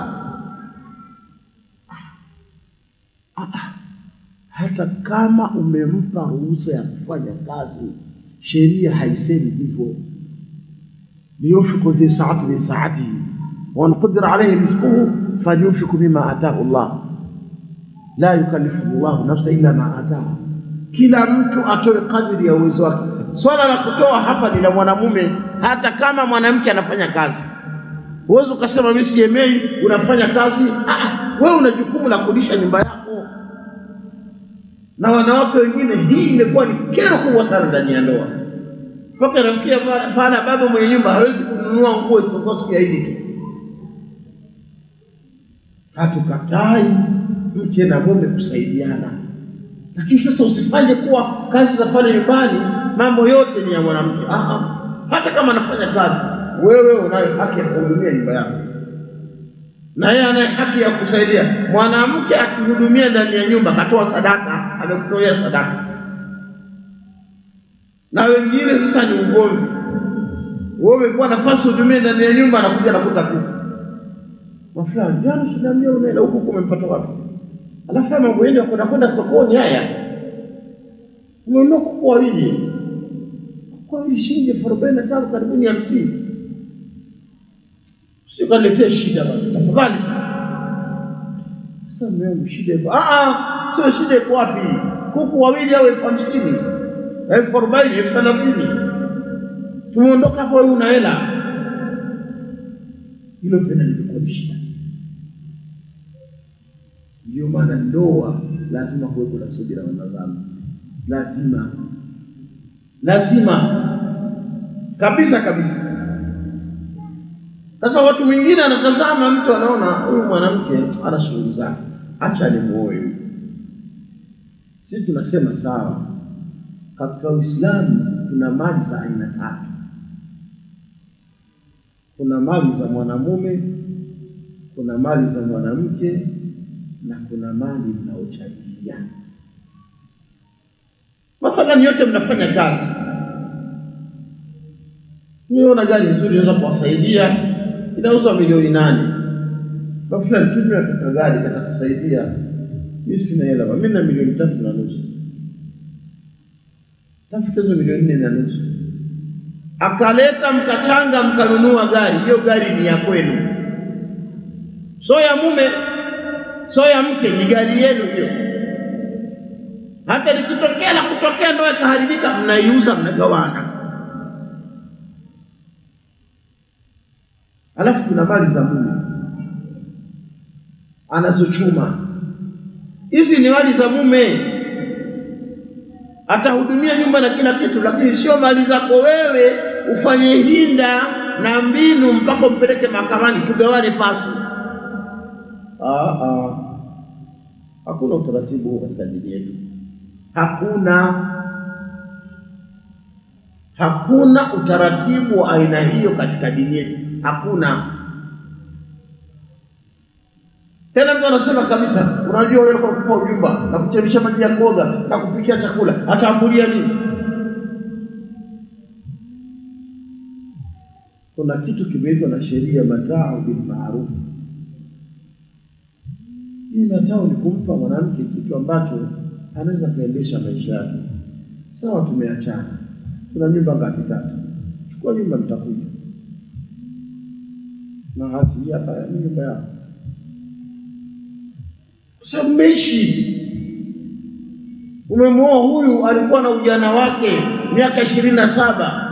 Ah, ah. Hata kama umempa ruhusa ya kufanya kazi, sheria haisemi hivyo. liyunfiqu dhi saati min saatihi waman qudira alayhi rizquhu falyunfiqu mima ataahu Allah la yukallifu llahu nafsa illa ma ataaha, kila mtu atoe kadiri ya uwezo wake. Swala la kutoa hapa ni la mwanamume, hata kama mwanamke anafanya kazi. Huwezi ukasema mimi siemei, unafanya kazi. Ah, wewe una jukumu la kulisha nyumba yako na wanawake wengine, hii imekuwa ni kero kubwa sana ndani ya ndoa, mpaka inafikia pala baba mwenye nyumba hawezi kununua nguo isipokuwa siku ya Idi tu. Hatukatai mke na mume kusaidiana, lakini sasa usifanye kuwa kazi za pale nyumbani mambo yote ni ya mwanamke. Aha, hata kama anafanya kazi, wewe unayo haki ya kuhudumia nyumba yako na yeye anaye haki ya kusaidia. Mwanamke akihudumia ndani ya nyumba, akatoa sadaka, amekutolea sadaka. Na wengine sasa ni ugomvi, wewe umekuwa nafasi hudumie ndani ya nyumba, anakuja anakuta kuku mafulani, jana sinaambia unaenda huku, huku umempata wapi? Alafu mambo yenu ya kwenda kwenda sokoni haya, umenunua kuku wawili, kuku wawili shilingi elfu arobaini na tano karibuni hamsini Sio kaniletea shida bana, tafadhali sana. Sasa mume wangu, shida iko ah, sio shida iko wapi? Kuku wawili au elfu hamsini elfu arobaini elfu thelathini tumeondoka hapo, wewe una hela. Hilo tena limekuwa ni shida. Ndio maana ndoa lazima kuwepo na subira, wanazama, lazima lazima kabisa kabisa. Sasa watu wengine anatazama mtu anaona huyu mwanamke ana shughuli zake, acha nimuoe huyu. Sisi tunasema sawa, katika Uislamu kuna mali za aina tatu. Kuna mali za mwanamume, kuna mali za mwanamke na kuna mali mnaochangiana. Mathalan, yote mnafanya kazi, niona gari nzuri inaweza kuwasaidia, inauzwa milioni nane, kwa fulani tumia kaka gari katakusaidia. Mimi sina hela, mimi na milioni tatu na nusu, tafuta hizo milioni nne na nusu. Akaleta mkachanga, mkanunua gari, hiyo gari ni ya kwenu, so ya mume so ya mke, ni gari yenu hiyo. Hata likitokea la kutokea ndoa ikaharibika, mnaiuza, mnagawana. Alafu kuna mali za mume anazochuma, hizi ni mali za mume, atahudumia nyumba na kila kitu, lakini sio mali zako wewe ufanye hinda na mbinu mpaka umpeleke mahakamani tugawane pasu. Ah, ah. Hakuna utaratibu huo katika dini yetu, hakuna hakuna utaratibu wa aina hiyo katika dini yetu, hakuna. Tena mtu anasema kabisa, unajua wewe kwa kupa ujumba na kuchemsha maji ya kuoga na kupikia chakula, ataambulia nini? Kuna kitu kimeitwa na sheria matau bil ma'ruf hii matao ni kumpa mwanamke kitu ambacho anaweza kaendesha maisha yake. Sawa, tumeachana, tuna nyumba ngapi? Tatu. Chukua nyumba, nitakuja na hati hii hapa, ni nyumba yako, kwa sababu mmeishi. Umemwoa huyu, alikuwa na ujana wake miaka ishirini na saba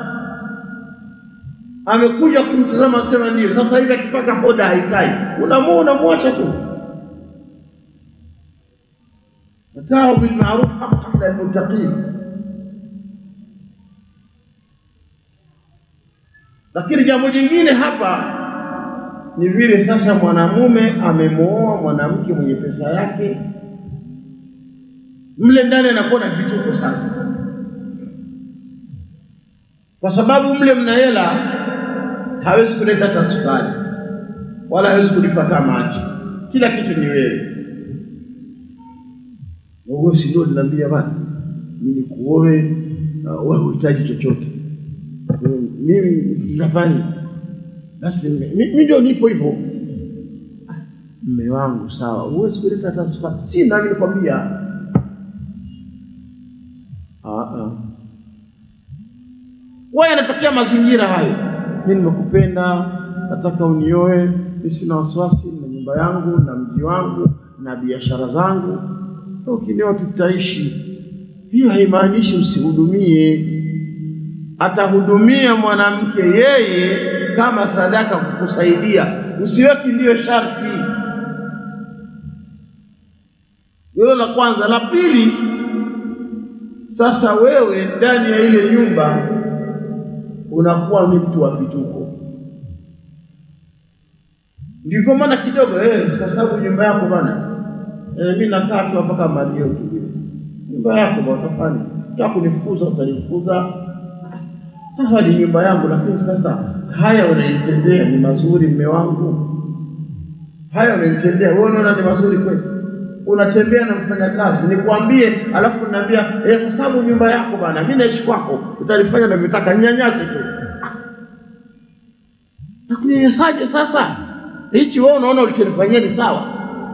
amekuja kumtazama, sema ndio sasa hivi akipaka poda haikai, unamwoa unamwacha tu matao bilmaruf haqqan lilmuttaqin. Lakini jambo jingine hapa ni vile sasa mwanamume amemwoa mwanamke mwenye pesa yake, mle ndani anakuwa na vituko sasa, kwa sababu mle mna hela, hawezi kuleta hata sukari wala hawezi kulipa hata maji, kila kitu ni wewe wewe si ndio ninaambia bana, mimi kuoe, uh, wewe uhitaji chochote, mimi nafanya basi, mimi ndio nipo hivyo. Mme wangu sawa, huwezi kuleta hata sukari, si nami nikwambia. Wewe yanatokea mazingira hayo, mimi nimekupenda, nataka unioe, mimi sina wasiwasi na nyumba yangu na mji wangu na biashara zangu ukinioa tutaishi. Hiyo haimaanishi usihudumie. Atahudumia mwanamke yeye kama sadaka kukusaidia, usiweki ndiyo sharti. Hilo la kwanza. La pili, sasa wewe ndani ya ile nyumba unakuwa ni mtu wa vituko, ndiko maana kidogo eh, kwa sababu nyumba yako bana E, mi nakaa tu mpaka malio tu vile. Nyumba yako bwana, utafanya utaka kunifukuza, utanifukuza. Sawa, ni nyumba yangu, lakini sasa haya unanitendea ni mazuri, mme wangu, haya unanitendea wewe, unaona ni mazuri kweli? Unatembea na mfanyakazi, nikwambie, alafu unaniambia eh, kwa sababu nyumba yako bwana, mimi naishi kwako, utanifanya unavyotaka, ninyanyase tu. Nakunyanyasaje sasa? Hichi wewe unaona ulichonifanyia ni sawa?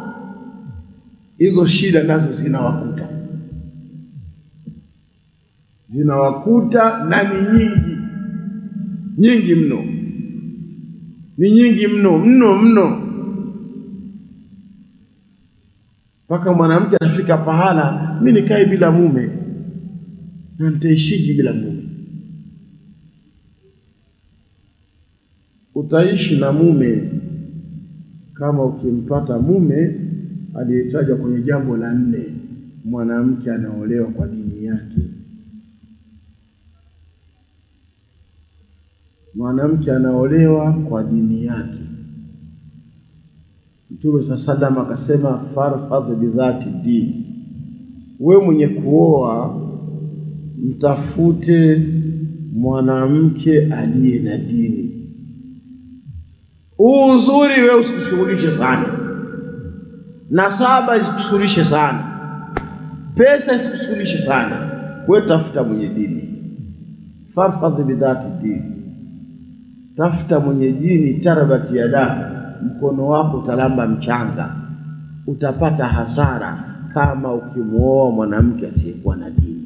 Hizo shida nazo zinawakuta, zinawakuta na ni nyingi nyingi mno, ni nyingi mno mno mno, mpaka mwanamke anafika pahala, mi nikae bila mume na nitaishiji bila mume? utaishi na mume kama ukimpata mume aliyetajwa kwenye jambo la nne, mwanamke anaolewa kwa dini yake. Mwanamke anaolewa kwa dini yake. Mtume saa salam akasema, farfadh bidhati dini, we mwenye kuoa mtafute mwanamke aliye na dini. Huu uzuri we usikushughulishe sana, nasaba isikushughulishe sana, pesa isikushughulishe sana, we tafuta mwenye dini. Farfadh bidhati dini, tafuta mwenye dini. Tarabati yadaka, mkono wako utalamba mchanga, utapata hasara kama ukimwoa mwanamke asiyekuwa na dini.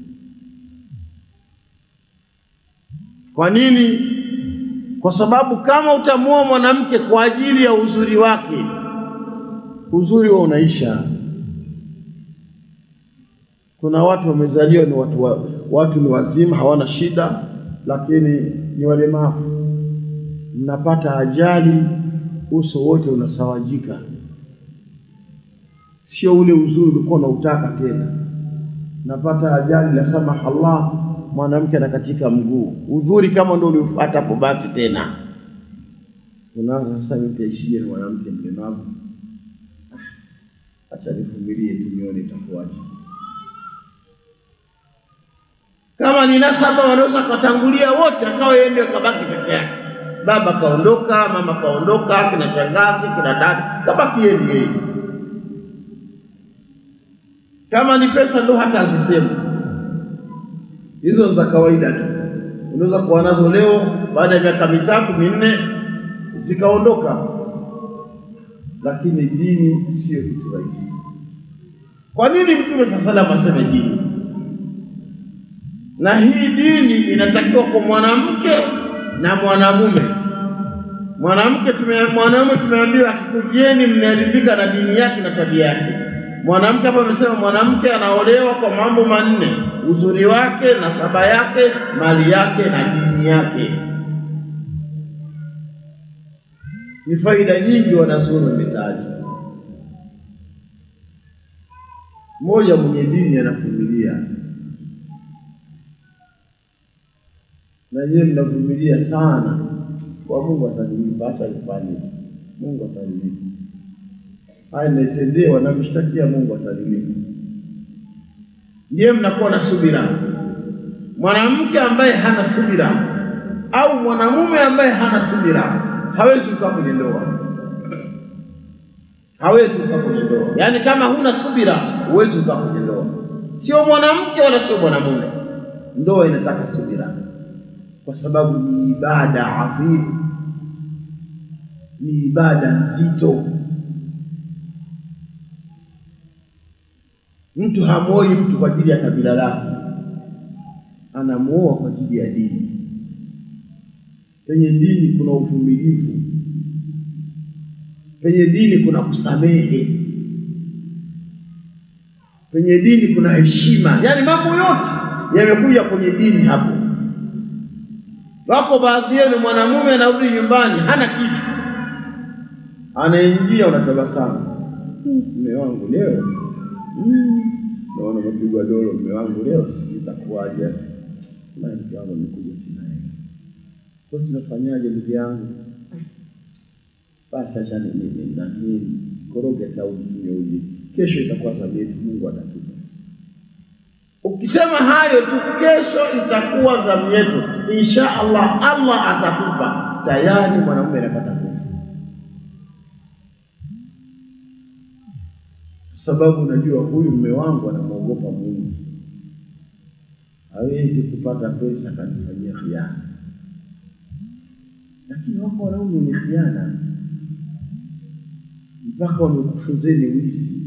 Kwa nini? Kwa sababu kama utamwoa mwanamke kwa ajili ya uzuri wake, uzuri wa unaisha. Kuna watu wamezaliwa ni watu, wa, watu ni wazima hawana shida, lakini ni walemavu. Mnapata ajali, uso wote unasawajika, sio ule uzuri ulikuwa unautaka tena. Napata ajali, la samaha Allah mwanamke anakatika mguu, udhuri kama ndio uliufuata hapo, basi tena unaanza sasa, nitaishije na mwanamke mlemavu? Ah, acha nivumilie tu nione itakuwaje. Kama ni nasaba, wanaweza katangulia wote, akawa yeye ndio kabaki peke yake, baba kaondoka, mama kaondoka, kina shangazi, kina dada, kabaki yeye ndiye. Kama ni pesa, ndo hata azisema hizo za kawaida tu, unaweza kuwa nazo leo, baada ya miaka mitatu minne zikaondoka. Lakini dini siyo kitu rahisi. Kwa nini Mtume saa salam aseme dini? Na hii dini inatakiwa kwa mwanamke na mwanamume. Mwanamke tume, mwanamume tumeambiwa akikujieni, mmeridhika na dini yake na tabia yake. Mwanamke hapa amesema mwanamke anaolewa kwa mambo manne: uzuri wake, nasaba yake, mali yake na dini yake. Ni faida nyingi wanazuoni wametaja. Mmoja mwenye dini anavumilia, na nyewe mnavumilia sana, kwa Mungu atanilipa, acha nifanye, Mungu atanilipa haya nimetendewa, namshtakia Mungu atanilipa. Ndiye mnakuwa na subira. Mwanamke ambaye hana subira au mwanamume ambaye hana subira hawezi kukaa kwenye ndoa, hawezi kukaa kwenye ndoa. Yaani kama huna subira huwezi kukaa kwenye ndoa, sio mwanamke wala sio mwanamume. Ndoa inataka subira, kwa sababu ni ibada adhimu, ni ibada nzito. Mtu hamwoi mtu kwa ajili ya kabila lake, anamuoa kwa ajili ya dini. Penye dini kuna uvumilivu, penye dini kuna kusamehe, penye dini kuna heshima. Yaani mambo yote yamekuja kwenye dini hapo. Wako baadhi yenu, mwanamume anarudi nyumbani hana kitu, anaingia, unatabasamu, mume wangu leo Mm, naona umepigwa dolo mume wangu leo, sijui itakuwaje. Mke wangu amekuja, sina hela, kwa tunafanyaje ndugu yangu? Basi acha nani koroge taudi tunywe uji, kesho itakuwa zamu yetu, Mungu atatupa. Ukisema hayo tu, kesho itakuwa zamu yetu, insha Allah, Allah atatupa, tayari mwanamume anapata nguvu sababu unajua huyu mume wangu anamwogopa Mungu, hawezi kupata pesa akanifanyia khiana. Lakini wako wanaume wenye khiana mpaka wamekufunzeni wizi.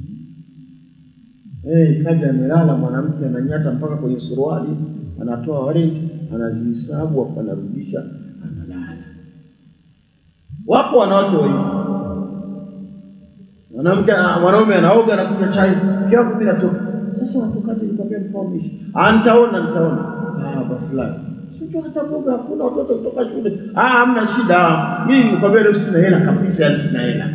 Hey, kaja amelala mwanamke ananyata mpaka kwenye suruali, anatoa warenti, anazihesabu afu anarudisha, analala. Wako wanawake wa hivyo mwanamke mwanaume anaoga na kunywa chai, mke wako mimi natoka. Sasa watokaje? Nikwambia mkao mishi. Ah, nitaona nitaona. Ah, ba fulani. mtu hata mboga hakuna, watoto kutoka shule. Ah, hamna shida, mimi nikwambia leo sina hela kabisa, yani sina hela.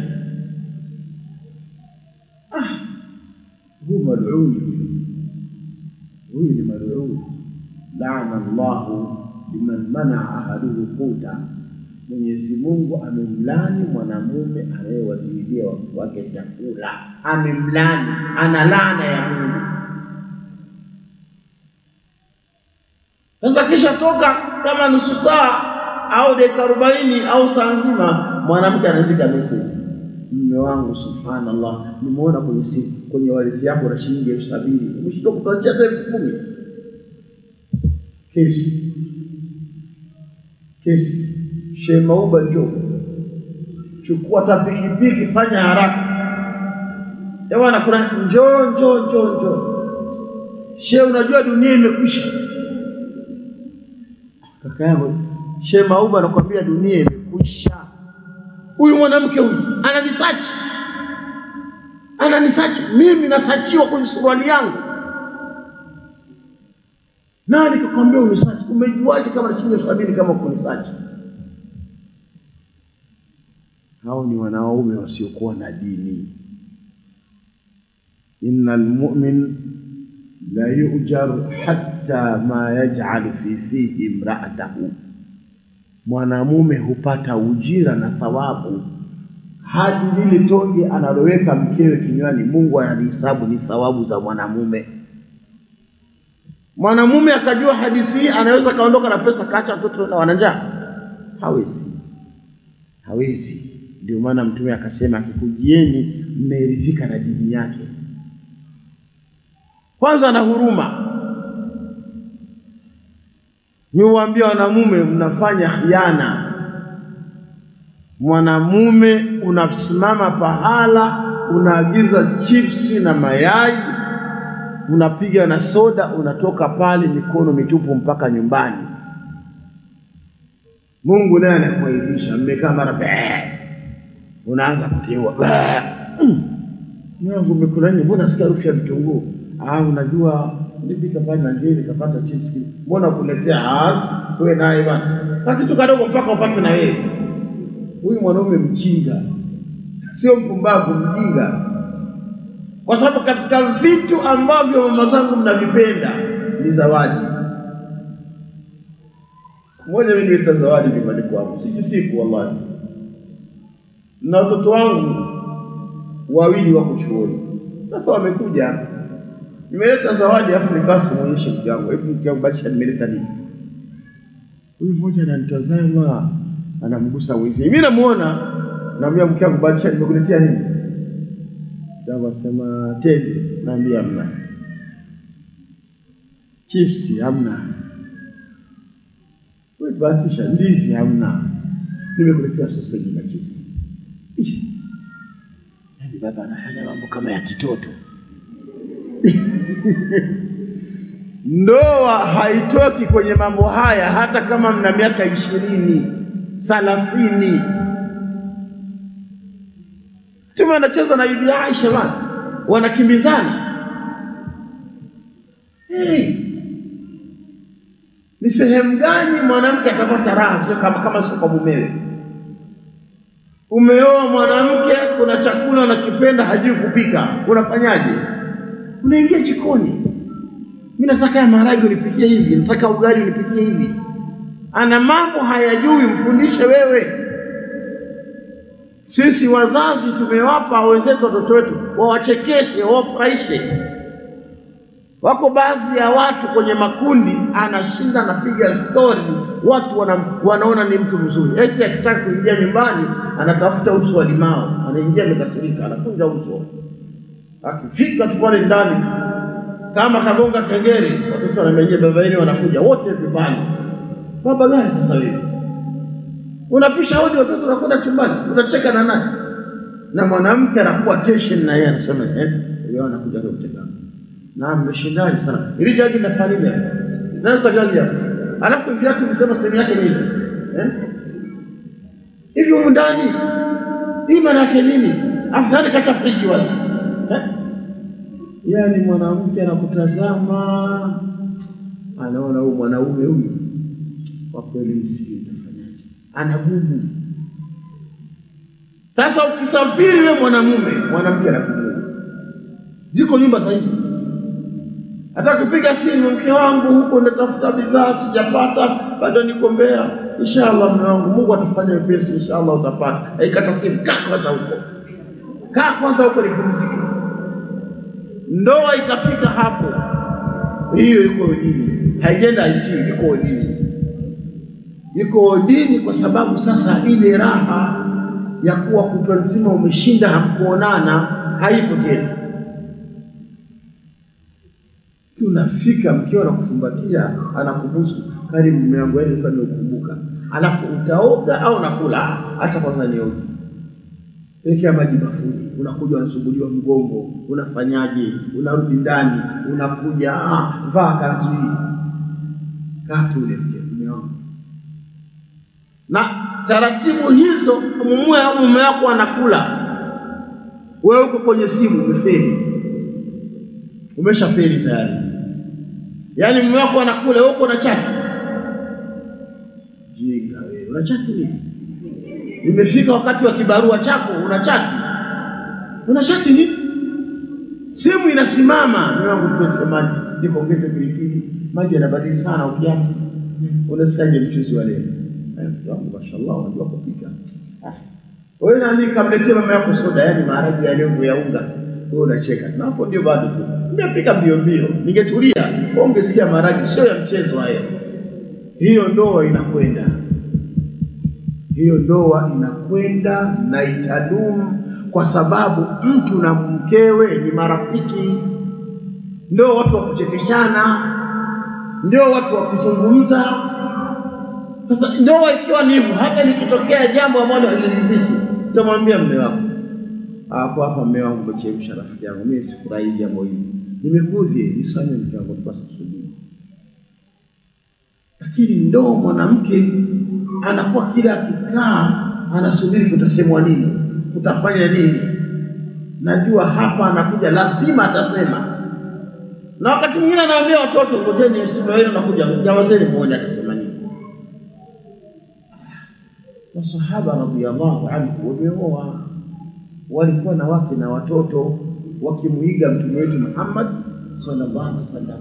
Ah, huyu maluni huyu, huyu ni maluni. Laana Allahu liman manaa ahaduhu quta, Mwenyezi Mungu amemlani mwanamume anayewaziwilia watu wake chakula, amemlani, ana laana ya Mungu. Sasa kisha toka kama nusu saa au dakika arobaini au saa nzima, mwanamke anaandika message, mume wangu, subhanallah, nimeona kwenye simu kwenye walithi yako na shilingi elfu sabini umeshindwa kutuachia hata elfu kumi Kesi kesi, Shehe Mauba, njoo chukua hata pikipiki, fanya haraka jamani, kuna njoo njoo njoo njoo. Shehe, unajua dunia imekwisha kaka yangu Shehe Mauba anakuambia dunia imekwisha. Huyu mwanamke huyu ananisachi, ananisachi mimi, nasachiwa kwenye suruali yangu. Nani kakwambia unisachi? Umejuaje kama na shilingi elfu sabini kama kunisachi? Hao ni wanaume wasiokuwa na dini. innal mu'min la yujaru hatta ma yaj'alu fi fihi imra'atahu, mwanamume hupata ujira na thawabu hadi lile tonge analoweka mkewe kinywani, Mungu analihesabu ni thawabu za mwanamume. Mwanamume akajua hadithi hii, anaweza kaondoka na pesa kaacha watoto na wana njaa? Hawezi, hawezi. Ndio maana Mtume akasema, akikujieni mmeridhika na dini yake kwanza na huruma. Niwaambia wanamume, mnafanya khiana. Mwanamume unasimama pahala, unaagiza chipsi na mayai, unapiga na soda, unatoka pale mikono mitupu mpaka nyumbani. Mungu naye anakuaibisha, mmekaa mara bee, unaanza kuteua yangu umekula nini? Mbona nasikia harufu ya vitunguu? Ah, unajua nilipika pale na ngeni nikapata chips kile. Mbona kuletea ah, wewe naye bwana. Na kitu kadogo mpaka upate na wewe. Huyu mwanaume mjinga. Sio mpumbavu, mjinga. Kwa sababu katika vitu ambavyo mama zangu mnavipenda ni zawadi. Siku moja mimi nileta zawadi nyumbani kwangu, sijisifu wallahi. Na watoto wangu wawili wako chuoni. Sasa wamekuja nimeleta zawadi afu nikaa simuonyeshe mke wangu, hebu mke wangu badilisha, nimeleta nini? Huyu mmoja ananitazama anamgusa mwenzie, mimi namuona, naambia mke wangu, badilisha, nimekuletea nini? Mke wangu asema tende, naambia hamna. Chipsi hamna. Wewe bahatisha, ndizi hamna, nimekuletea soseji na chipsi. Ishi. Yaani baba anafanya mambo kama ya kitoto. Ndoa haitoki kwenye mambo haya, hata kama mna miaka ishirini thalathini. Mtume anacheza na bibi Aisha bana, wanakimbizana. Hey, ni sehemu gani mwanamke atapata raha sio kama, kama sio kwa mumewe? Umeoa mwanamke, kuna chakula unakipenda, hajui kupika, unafanyaje? Unaingia jikoni, mimi nataka ya maharage unipikie hivi, nataka ugali unipikie hivi. Ana mambo hayajui, mfundishe wewe. Sisi wazazi tumewapa wenzetu watoto wetu wawachekeshe, wawafurahishe. Wako baadhi ya watu kwenye makundi, anashinda anapiga stori, watu wana, wanaona ni mtu mzuri, eti akitaka kuingia nyumbani anatafuta uso wa limao, anaingia amekasirika, anakunja uso. Akifika tu pale ndani, kama kagonga kengele, watoto wanamejia, baba yenu wanakuja wote vyumbani. Baba gani sasa wewe? Unapisha hodi, watoto wanakwenda chumbani, utacheka na nani? Na mwanamke anakuwa tension, na yeye anasema eh, leo anakuja leo mtekano na mmeshindani sana. Ili jagi la farida. Nani kwa jagi hapo? Alafu viatu visema sehemu yake nini? Eh? Hivi humu ndani hii maana yake nini? Afu nani kacha friji wazi? Eh? Yaani mwanamke anakutazama anaona huyu mwanaume huyu kwa kweli msijui utafanyaje, ana gumu. Sasa ukisafiri we mwanamume, mwanamke anapumua. Ziko nyumba za hivi, hata kupiga simu, mke wangu huko natafuta bidhaa sijapata, bado niko Mbeya. Inshallah mume wangu, Mungu atafanya wepesi, inshallah utapata. Aikata simu, kaa kwanza huko, kaa kwanza huko nipumzike. Ndoa ikafika hapo, hiyo iko dini, haijenda ICU, iko dini, iko dini, kwa sababu sasa ile raha ya kuwa kutwa nzima umeshinda hamkuonana haipo tena. Tunafika mkeo anakukumbatia anakubusu, karibu mume wangu, yaani nilikuwa nimeukumbuka, alafu utaoga au nakula? Acha kwanza nioge, wekea maji bafuni, unakuja unasumbuliwa mgongo, unafanyaje? Unarudi ndani, unakuja ah, vaa kanzu hii, kaa tu ule mke mume wangu na taratibu hizo, mume mume wako anakula, wewe uko kwenye simu, umefeli, umeshafeli tayari. Yaani mume wako anakula, wewe uko na chati. Jinga wewe, una chati nini? Imefika wakati wa kibarua chako, una chati, una chati nini? Simu inasimama, mume wangu, tuweke maji, nikuongeze pilipili, maji yanabadili sana ukiasi. Unasikaje mchuzi wa leo? Mke wangu mashallah, unajua kupika. Wewe nani kamletea mama yako soda, yaani maharage ya leo ya unga, wewe unacheka. Na hapo ndio bado tu. Nimepika mbio mbio, ningetulia, ungesikia maharage sio ya mchezo hayo. Hiyo ndoa inakwenda, hiyo ndoa inakwenda na itadumu, kwa sababu mtu na mkewe ni marafiki, ndio watu wa kuchekeshana, ndio watu wa kuzungumza sasa ndoa ikiwa ni hivyo, hata likitokea jambo ambalo haliridhishi, utamwambia mume wako, hapo hapa, mume wangu, umechemsha rafiki yangu, mimi sifurahi jambo hili, nimekudhi, nisamehe mke wangu, nilikuwa sikusudii. Lakini ndoo mwanamke anakuwa kila akikaa anasubiri kutasemwa nini, kutafanya nini. Najua hapa anakuja, lazima atasema. Na wakati mwingine anaambia watoto, ngojeni msimu wenu nakuja, nyamazeni muone atasema nini. Masahaba radhiallahu anhu wameoa, walikuwa na wake na watoto, wakimwiga mtume wetu Muhammad sallallahu alaihi wasallam.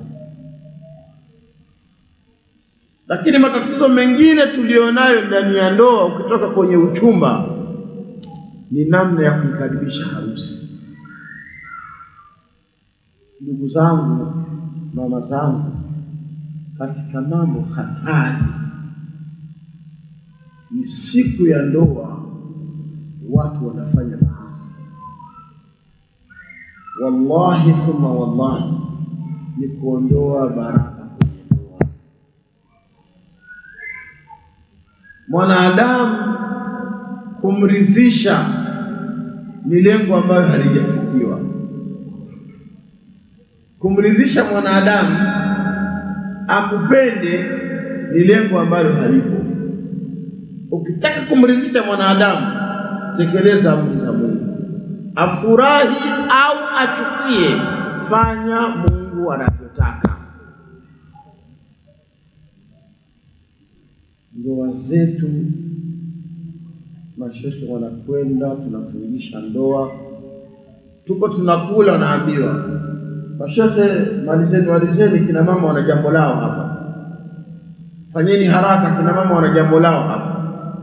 Lakini matatizo mengine tulionayo ndani ya ndoa, ukitoka kwenye uchumba, ni namna ya kuikaribisha harusi. Ndugu zangu, mama zangu, katika mambo hatari ni siku ya ndoa, watu wanafanya maasi. Wallahi thumma wallahi, ni kuondoa baraka kwenye ndoa. Mwanadamu kumridhisha ni lengo ambayo halijafikiwa. Kumridhisha mwanadamu akupende ni lengo ambalo halipo. Ukitaka kumridhisha mwanadamu, tekeleza amri za Mungu, afurahi au achukie, fanya Mungu anavyotaka. Ndoa zetu, mashehe wanakwenda, tunafungisha ndoa, tuko tunakula, naambiwa mashehe, malizeni malizeni, kina mama wana jambo lao hapa, fanyeni haraka, kina mama wana jambo lao hapa.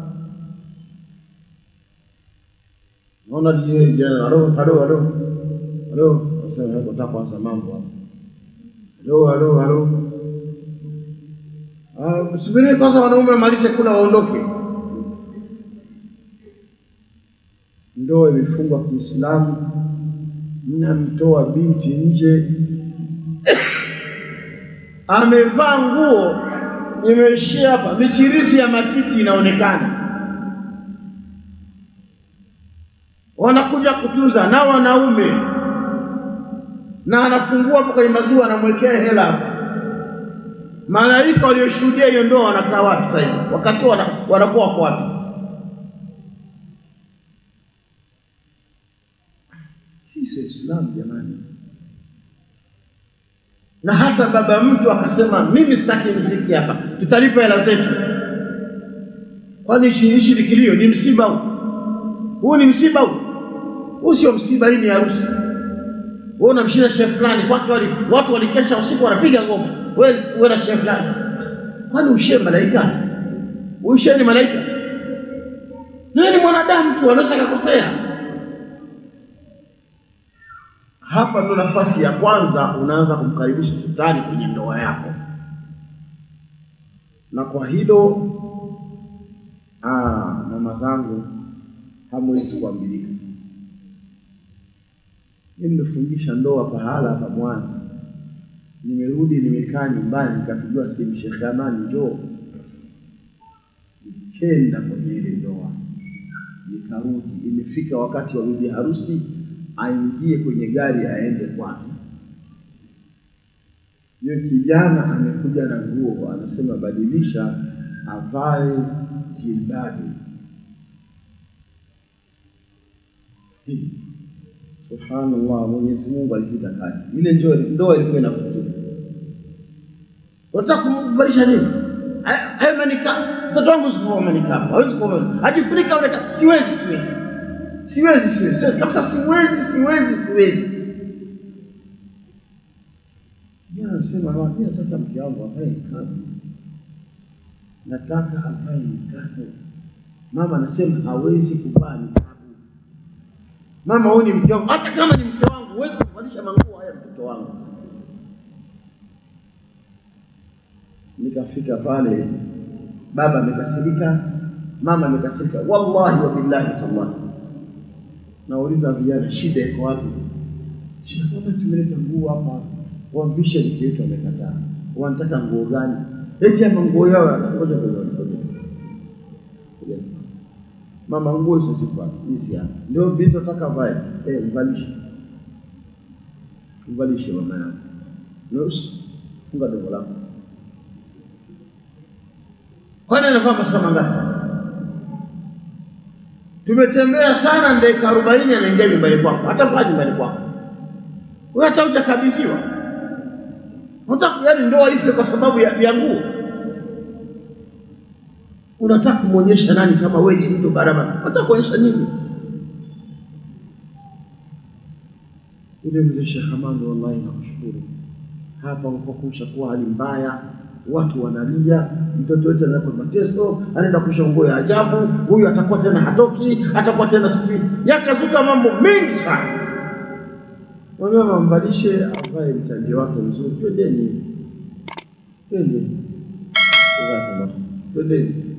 Naona jana, halo halo halo halo, sasa nataka kwanza mambo hapa, halo halo halo Ah, subiri kwanza wanaume wamalize kula waondoke. Ndoa imefungwa Kiislamu, mnamtoa binti nje, amevaa nguo imeishia hapa, michirisi ya matiti inaonekana, wanakuja kutunza na wanaume, na anafungua hapo kwenye maziwa, anamwekea hela hapa Malaika walioshuhudia hiyo ndoa wanakaa wapi sasa hivi? Wakati wana, wanakuwa wako wapi? Hii sio Islam jamani. Na hata baba mtu akasema mimi sitaki mziki hapa, tutalipa hela zetu. Kwani hichi hichi ni kilio? Ni msiba huu? Huu ni msiba huu? Huu sio msiba, hii ni harusi. Wewe unamshinda shehe fulani kwake, wali watu walikesha usiku wanapiga ngoma, wewe wewe na shehe fulani. Kwani ushe malaika? Ushe ni malaika? Naye ni mwanadamu tu, anaweza kukosea. Hapa ndo nafasi ya kwanza unaanza kumkaribisha shetani kwenye ndoa yako, na kwa hilo ah, mama zangu hamwezi kuambilika. Mimi nimefungisha ndoa pahala hapa Mwanza, nimerudi nimekaa nyumbani, nikapigiwa simu, Sheikh Amani, njoo. Nikenda kwenye ile ndoa, nikarudi. Imefika wakati wa bibi harusi aingie kwenye gari aende kwake. Yule kijana amekuja na nguo, anasema badilisha, avae jilbabi. Hii Subhanallah, Mwenyezi Mungu alipita kati. Ile ndio ndoa ilikuwa inafutika. Unataka kumvalisha nini? Haya haya manika. Mtoto wangu sikuvaa manika. Hawezi kuvaa. Ajifunika ule ka- siwezi siwezi. Siwezi siwezi. Siwezi kabisa siwezi siwezi siwezi. Yeye anasema mama, mimi nataka mke wangu avae nikabu. Nataka avae nikabu. Mama anasema hawezi kuvaa nikabu. Mama, huyu ni mke wangu. Hata kama ni mke wangu, huwezi kuvalisha manguo haya mtoto wangu. Nikafika pale, baba amekasirika, mama amekasirika, wallahi wa billahi tallahi. Nauliza vijana, shida iko wapi? Shida kama tumeleta nguo hapa, wamvishe mke wetu amekataa. Wanataka nguo gani? Eti ama nguo yao yanangoja kwenye ngoja. Ngoja. Mama, nguo hizo ziko wapi? Hizi hapa. Ndio vitu nataka vae. Eh, mvalishe. Mvalishe mama yangu. Nusu. Funga dogo lako. Kwani anavaa masaa mangapi? Tumetembea sana dakika arobaini anaingia nyumbani kwako, hata mpaka nyumbani kwako. Wewe hata hujakabidhiwa. Unataka yaani ndoa ife kwa sababu ya, ya nguo. Unataka kumwonyesha nani kama wewe ni mtu barabara? Unataka kuonyesha nini? Yule mzee Sheikh Hamani, wallahi nakushukuru. Hapa kwa kumshakuwa hali mbaya, watu wanalia, mtoto wetu anaenda kwa mateso, anaenda kusha nguo ya ajabu, huyu atakuwa tena hatoki, atakuwa tena sijui, yakazuka mambo mengi sana. Wamama mvalishe, avae mtandio wake mzuri, twendeni, twende, twendeni.